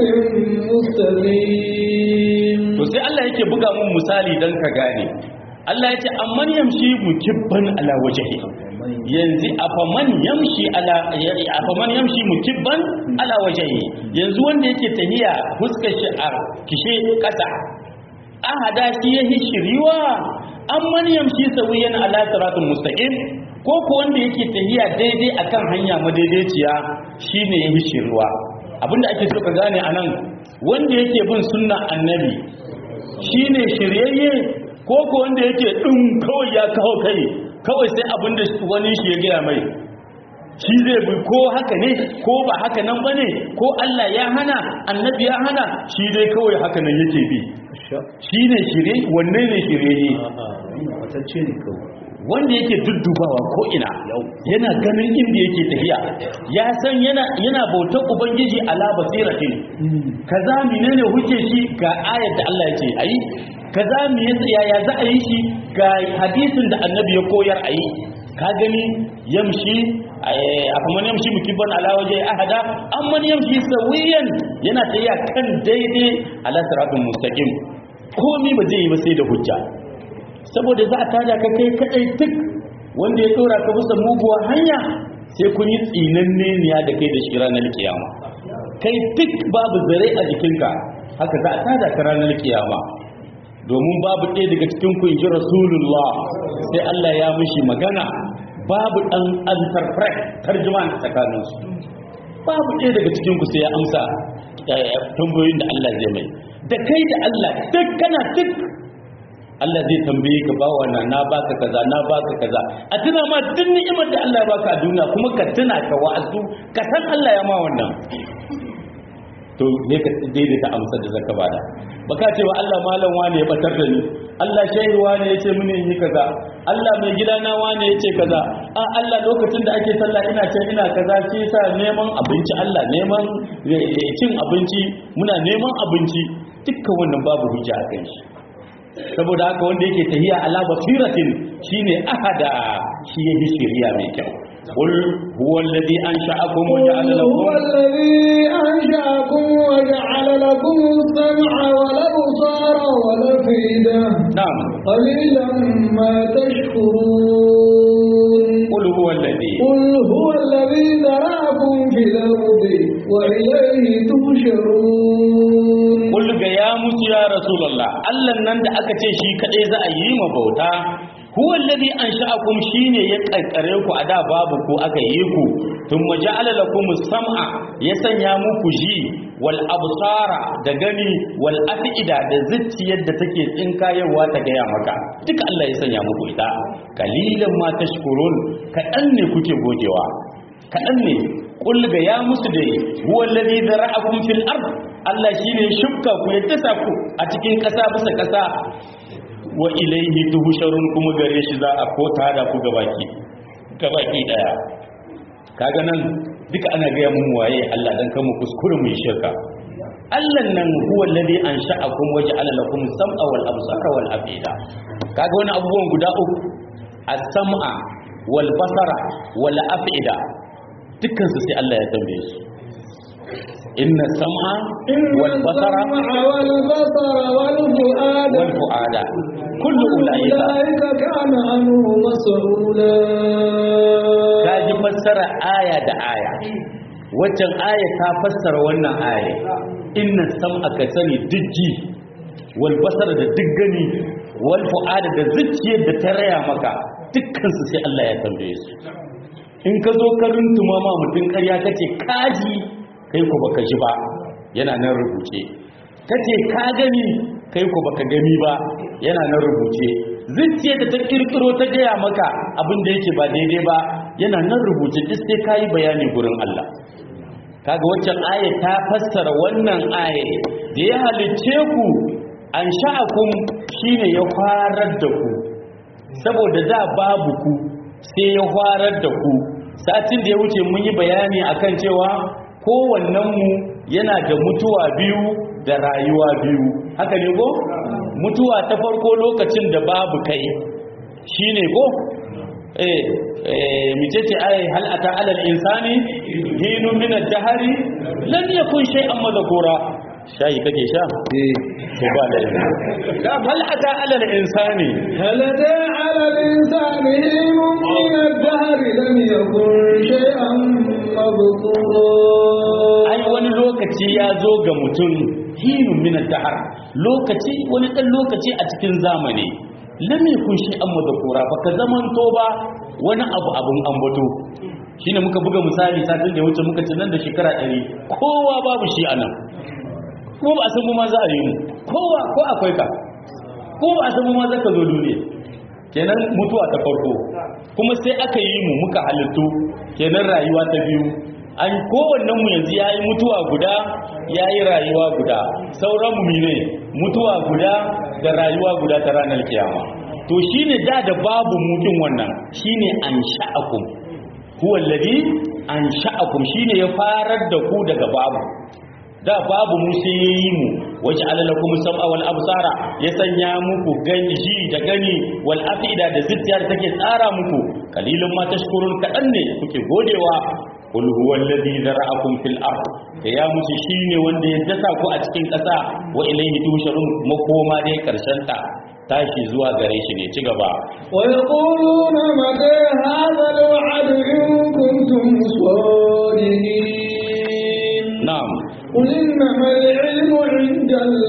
مستقيم to sai Allah yake buga mun misali dan ka gane Allah yace amman yamshi mukibban ala wajhi yanzu afaman yamshi ala afaman yamshi mukibban ala wajhi yanzu wanda yake tahiya fuskar shi a kishe kasa ahada shi yahi shiriwa amman yamshi sawiyan ala siratul mustaqim ko ko wanda yake tahiya daidai akan hanya madaidaiciya shine yahi shiriwa abinda ake so ka gane anan wanda yake bin sunna annabi shine shiryayye ko ko wanda yake din kawai ya kawo kai kawai sai abin da wani shi ya gaya mai shi zai bi ko haka ne ko ba haka nan ba ne ko Allah ya hana annabi ya hana shi dai kawai haka nan yake bi shi ne shirye wanne ne shirye matacce ne kawai wanda yake duddubawa ko ina yana ganin inda yake tafiya ya san yana yana bautar ubangiji ala basiratin kaza menene huke shi ga ayar da Allah ya ce ayi kaza me yaya za a yi shi ga hadisin da annabi ya koyar ayi ka gani yamshi a kuma yamshi mukibban ala waje ahada amma yamshi sawiyan yana tafiya kan daidai ala siratul mustaqim komai ba zai yi ba sai da hujja saboda za a tada ka kai kadai tuk wanda ya tsora ka bisa muguwa hanya sai kun yi tsinanne niya da kai da shi ranar kiyama kai tuk babu zare a jikinka haka za a tada ka ranar kiyama domin babu ɗaya daga cikin ku inji rasulullah sai Allah ya mishi magana babu ɗan interpret tarjuman tsakaninsu babu ɗaya daga cikin ku sai ya amsa tambayoyin da Allah zai mai da kai da Allah duk kana duk Allah zai tambaye ka bawa na na baka kaza na baka kaza a tuna ma duk ni'imar da Allah ya baka a duniya kuma ka tuna ka wa'azu ka san Allah ya ma wannan to ne ka daidaita amsar da zaka bada baka cewa Allah malam wane ya batar da ni Allah shehi wane ya ce mini in yi kaza Allah mai gidana wane ya ce kaza a Allah lokacin da ake sallah ina ce ina kaza shi yasa neman abinci Allah neman cin abinci muna neman abinci dukkan wannan babu hujja a kan shi saboda haka wanda yake tahiya ala basiratin shine ahada shi yahi shiriya mai kyau qul huwa alladhi ansha'akum wa ja'ala lakum هو الذي أنشأكم وجعل لكم السمع والأبصار والأفئدة na'am قليلا ما تشكرون qul huwa alladhi قل هو الذي ذرأكم في الأرض وإليه تحشرون qul ga ya musu ya rasulullah Allah nan da aka ce shi kadai za a yi ma bauta huwa alladhi ansha'akum shine ya karkare ku a da babu ku aka yi ku thumma ja'ala lakum sam'a ya sanya muku ji wal absara da gani wal afida da zuciyar da take tsinkayewa ta gaya maka duka Allah ya sanya muku ita kalilan ma tashkurun kadan ne kuke gogewa kadan ne kul ga ya musu dai huwa alladhi zara'akum fil ard Allah shine shukka ku ya tasa ku a cikin kasa bisa kasa wa ilaihi tuhsharun kuma gare shi za a kota da ku gabaki gabaki daya kaga nan duka ana ga mun waye Allah dan kan mu kuskure mu yi shirka Allah nan huwa alladhi ansha'akum wa ja'ala lakum sam'a wal absara wal afida kaga wani abubuwan guda uku as-sam'a wal basara wal afida dukkan su sai Allah ya tambaye su inna sam'a wal basara السمع والبصر والفؤاد wal fu'ada kullu ulaika أولئك كان عنه مسؤولا kaji fassara aya da aya waccan aya ta fassara wannan aya inna sam'a ka sani dijji wal basara da diggani wal fu'ada da zuciyar da ta raya maka dukkan su sai Allah ya tambaye su in ka zo ka runtuma ma mutum ƙarya kace kaji kai ko baka ji ba yana nan rubuce kace ka gani kai ko baka gani ba yana nan rubuce zuciya da ta kirkiro ta gaya maka abin da yake ba daidai ba yana nan rubuce duk sai kayi bayani gurin Allah kaga waccan aya ta fassara wannan aya da ya halicce ku an sha'akum shine ya farar da ku saboda da babu ku sai ya farar da ku satin da ya wuce mun yi bayani akan cewa kowannen mu yana da mutuwa biyu da rayuwa biyu haka ne ko mutuwa ta farko lokacin da babu kai shine ko eh eh micece ai hal ata alal insani hinu min ad-dahri lam yakun shay'an madhkura shayi kake sha to ba da hal ata alal insani هل أتى على الإنسان حين من الدهر لم يكن شيئا مذكورا ai wani lokaci ya zo ga mutum hinun min ad-dahr lokaci wani dan lokaci a cikin zamani lam yakun shay'an madhkura baka zamanto ba wani abu abun ambato shine muka buga misali satin da ya wuce muka ce nan da shekara 100 kowa babu shi anan kuma ba a san mu ma za a yi mu kowa ko akwai ka ko ba a san ma zaka zo duniya kenan mutuwa ta farko kuma sai aka yi mu muka halittu kenan rayuwa ta biyu an kowannen mu yanzu yayi mutuwa guda yayi rayuwa guda sauran mu ne mutuwa guda da rayuwa guda ta ranar kiyama to shine da da babu mutum wannan shine an sha'akum huwa alladhi an sha'akum shine ya farar da ku daga babu da babu mu sai yayi mu waje alalakum sam'a wal absara ya sanya muku gani ji da gani wal afida da zuciya da take tsara muku kalilun ma tashkurun kadan ne kuke godewa qul huwa alladhi zara'akum fil ard ya musu shine wanda ya dasa ku a cikin kasa wa ilayhi tusharun makoma dai karshen ta tashi zuwa gare shi ne ci gaba ويقولون متى هذا الوعد إن كنتم صادقين na'am قل إنما العلم عند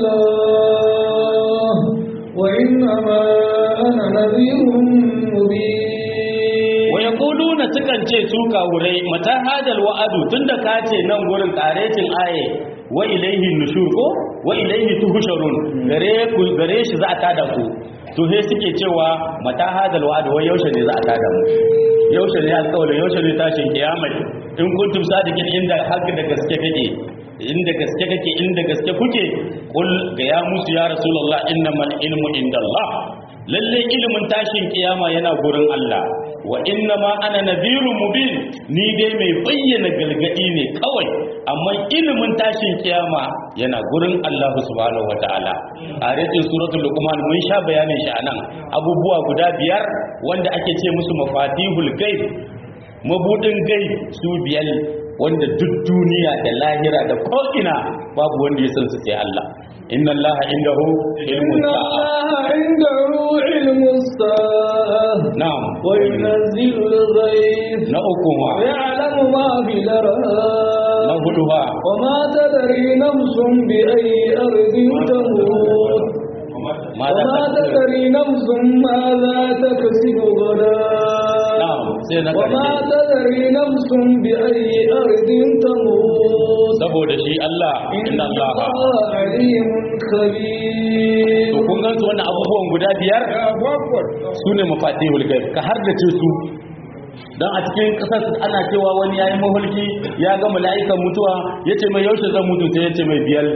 الله وإنما أنا نذير مبين wa yaquluna sukan ce su kawurai mata hadal wa'adu tunda ka ce nan gurin karetin aye wa ilaihi nushur ko wa ilaihi tuhsharun gare ku gare shi za a tada ku to sai suke cewa mata hadal wa'adu wai yaushe ne za a tada mu yaushe ne alƙawari yaushe ne tashin kiyama in kuntum sadiqin inda haka da gaske kake inda gaske kake inda gaske kuke kul ga ya musu ya rasulullah innamal ilmu indallah lalle ilimin tashin kiyama yana gurin Allah wa innama ana nadhirun mubin ni dai mai bayyana galgadi ne kawai amma ilimin tashin kiyama yana gurin Allah subhanahu wataala a rikin suratul luqman mun sha bayanin shi anan abubuwa guda biyar wanda ake ce musu mafatihul ghaib mabudin gaib su biyar wanda duk duniya da lahira da ko'ina babu wanda ya san su sai Allah inna Allah indahu ilmun إن sa'a الله عنده علم الساعة na'am وينزل الغيث na uku ma ويعلم ما في na الأرham hudu ha وما تدري نفس بأي أرض تموت ma za وما ta تدري نفس ماذا تكسب غدا na'am sai na وما karshe تدري نفس بأي أرض تموت saboda shi Allah إن inna Allah الله عليم خبير to kun gansu wannan abubuwan guda biyar su ne mafatihul gaib ka har da ce su don a cikin kasar ana cewa wani yayi mahulki ya ga mala'ikan mutuwa ya ce mai yaushe zan mutu sai ya ce mai biyar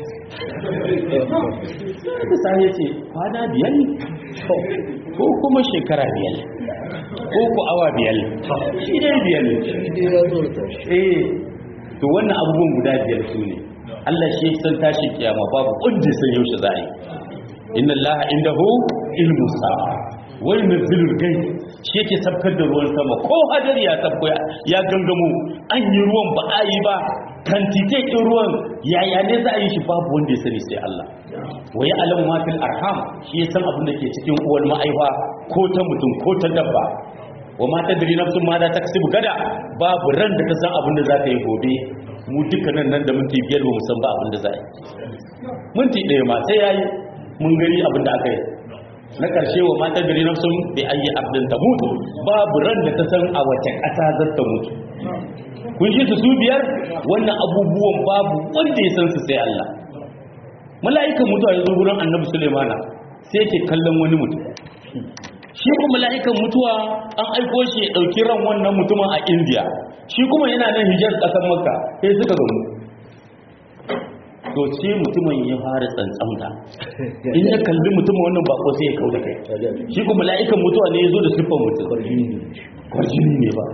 da sai ya ce kwana biyar ko kuma shekara biyar ko ku awa biyar shi dai biyar eh to wannan abubuwan guda biyar su ne Allah shi ya san tashi kiyama babu kundin san yaushe za a yi inna allaha indahu ilmu sa'a wa yunzilul ghaib shi yake sabkar da ruwan sama ko hadari ya sabko ya gangamo an yi ruwan ba a yi ba kantite ɗin ruwan yaya ne za a yi shi babu wanda ya sani sai Allah wa ya alamu ma fil arham shi ya san abin da ke cikin uwar ma'aifa ko ta mutum ko ta dabba wa ma tadri nafsun ma za ta kasibu gada babu ran da ta san abin da za ta yi gobe mu dukkanin nan da minti biyar ba mu san ba abin da za a yi minti ɗaya ma sai yayi mun gani abin da aka yi na ƙarshe wa mata gari na sun bi ayi abdin ta mutu babu ran da ta san a wace ƙasa za ta mutu kun shi su su biyar wannan abubuwan babu wanda ya san su sai Allah mala'ikan mutuwa ya zo gurin annabi Sulaimana sai yake kallon wani mutum shi kuma mala'ikan mutuwa an aiko shi ya ɗauki ran wannan mutumin a India shi kuma yana nan hijar ƙasar Makka sai suka gamu to ce mutumin ya fara tsantsamta in ya kalli mutumin wannan bako sai ya kauda kai shi kuma mala'ikan mutuwa ne ya zo da siffar mutum kwarjini ne ba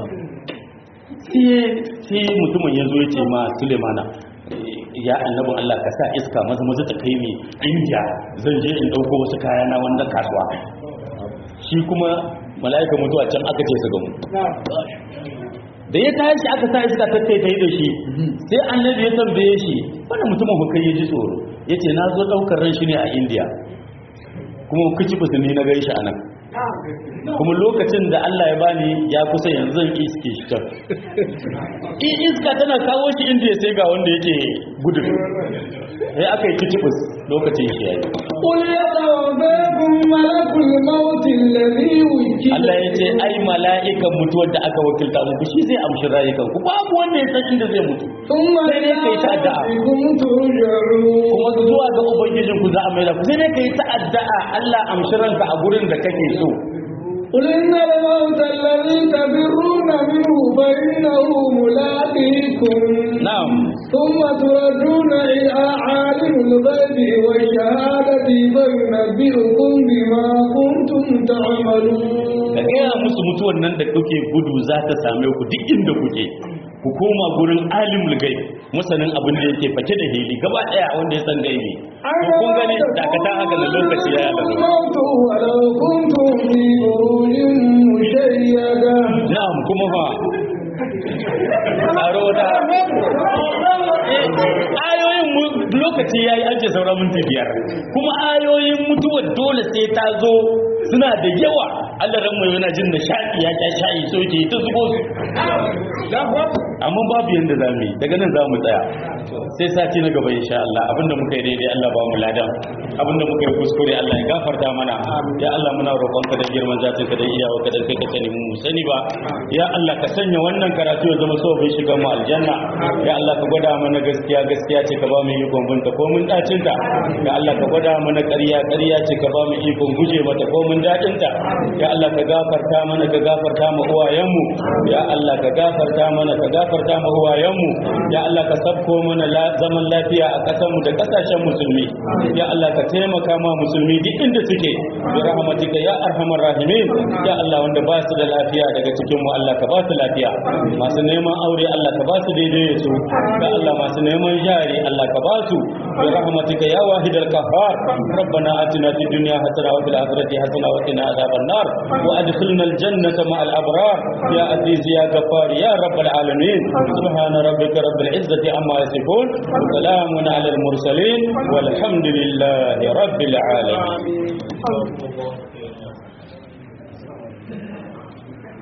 sai mutumin ya zo ya ce ma sulemana ya annabin Allah ka sa iska maza maza ta kai ni india zan je in ɗauko wasu kaya na wanda kasuwa shi kuma mala'ikan mutuwa can aka ce su gamu da ya tashi aka sa iska ta kai da shi sai annabi ya tambaye shi wanda mutumin hukai ya ji tsoro ya ce na zo ɗaukar ran shi ne a indiya kuma kici fusu ne na gai shi a nan kuma lokacin da Allah ya bani ya kusa yanzu zan iske shi can in iska tana kawo shi indiya sai ga wanda yake gudun sai aka yi kitibus lokacin shi yayi قل يتوفاكم ملك الموت الذي وكل Allah ya ce ai mala'ikan mutuwar da aka wakilta muku shi zai amshi rayukan ku babu wanda ya san inda zai mutu ثم sai dai kai ta addu'a ربكم ترجعون kuma zuwa ga ubangijin ku za a maida ku sai dai kai ta addu'a Allah amshi ranka a gurin da kake so قل إن الموت الذي تفرون منه فإنه ملاقيكم na'am ثم تردون إلى عالم الغيب والشهادة فينبئكم بما كنتم تعملون ka gaya musu mutuwar nan da kuke gudu za ta same ku duk inda kuke ku koma gurin alimul gaib masanin abin da yake fake da hili gaba daya wanda ya san gaibi to kun gani dakata haka na lokaci ya yala الموت ولو كنتم في بروج مشيدة na'am kuma fa tsaro da ayoyin mu lokaci yayi an ce sauran minti biyar kuma ayoyin mutuwar dole sai ta zo suna da yawa Allah ran mai yana jin nishadi ya sha shayi so ke ta zubo su amma babu yanda za mu yi daga nan za mu tsaya sai sati na gaba insha Allah abinda muka yi daidai Allah ba mu ladan abinda muka yi kuskure Allah ya gafarta mana ya Allah muna roƙonka da girman zatin ka da iyawa ka da kai ka sani mu sani ba ya Allah ka sanya wannan karatu ya zama sababin shiga mu aljanna ya Allah ka gwada mana gaskiya gaskiya ce ka ba mu ikon binta ko mun dacin ta ya Allah ka gwada mana ƙarya ƙarya ce ka ba mu ikon guje mata ko mun dacin ta ya Allah ka gafarta mana ka gafarta mu uwayen mu ya Allah ka gafarta mana ka gafarta mu uwayen mu ya Allah ka sabko mana la- zaman lafiya a ƙasar mu da ƙasashen musulmi ya Allah ka taimaka ma musulmi duk inda suke bi rahmatika ya arhamar rahimin ya Allah wanda ba su da lafiya daga cikin mu Allah ka ba su lafiya masu neman aure Allah ka ba su daidai da su ya Allah masu neman jari Allah ka ba su bi rahmatika ya wahidal qahhar rabbana atina fid dunya hasana wa fil akhirati hasana wa qina adhaban nar wa adkhilna al jannata ma al abrar ya aziz ya ghaffar ya rabbal alamin subhana rabbika rabbil izzati amma yasifun wa salamun ala al mursalin والحمد لله رب العالمين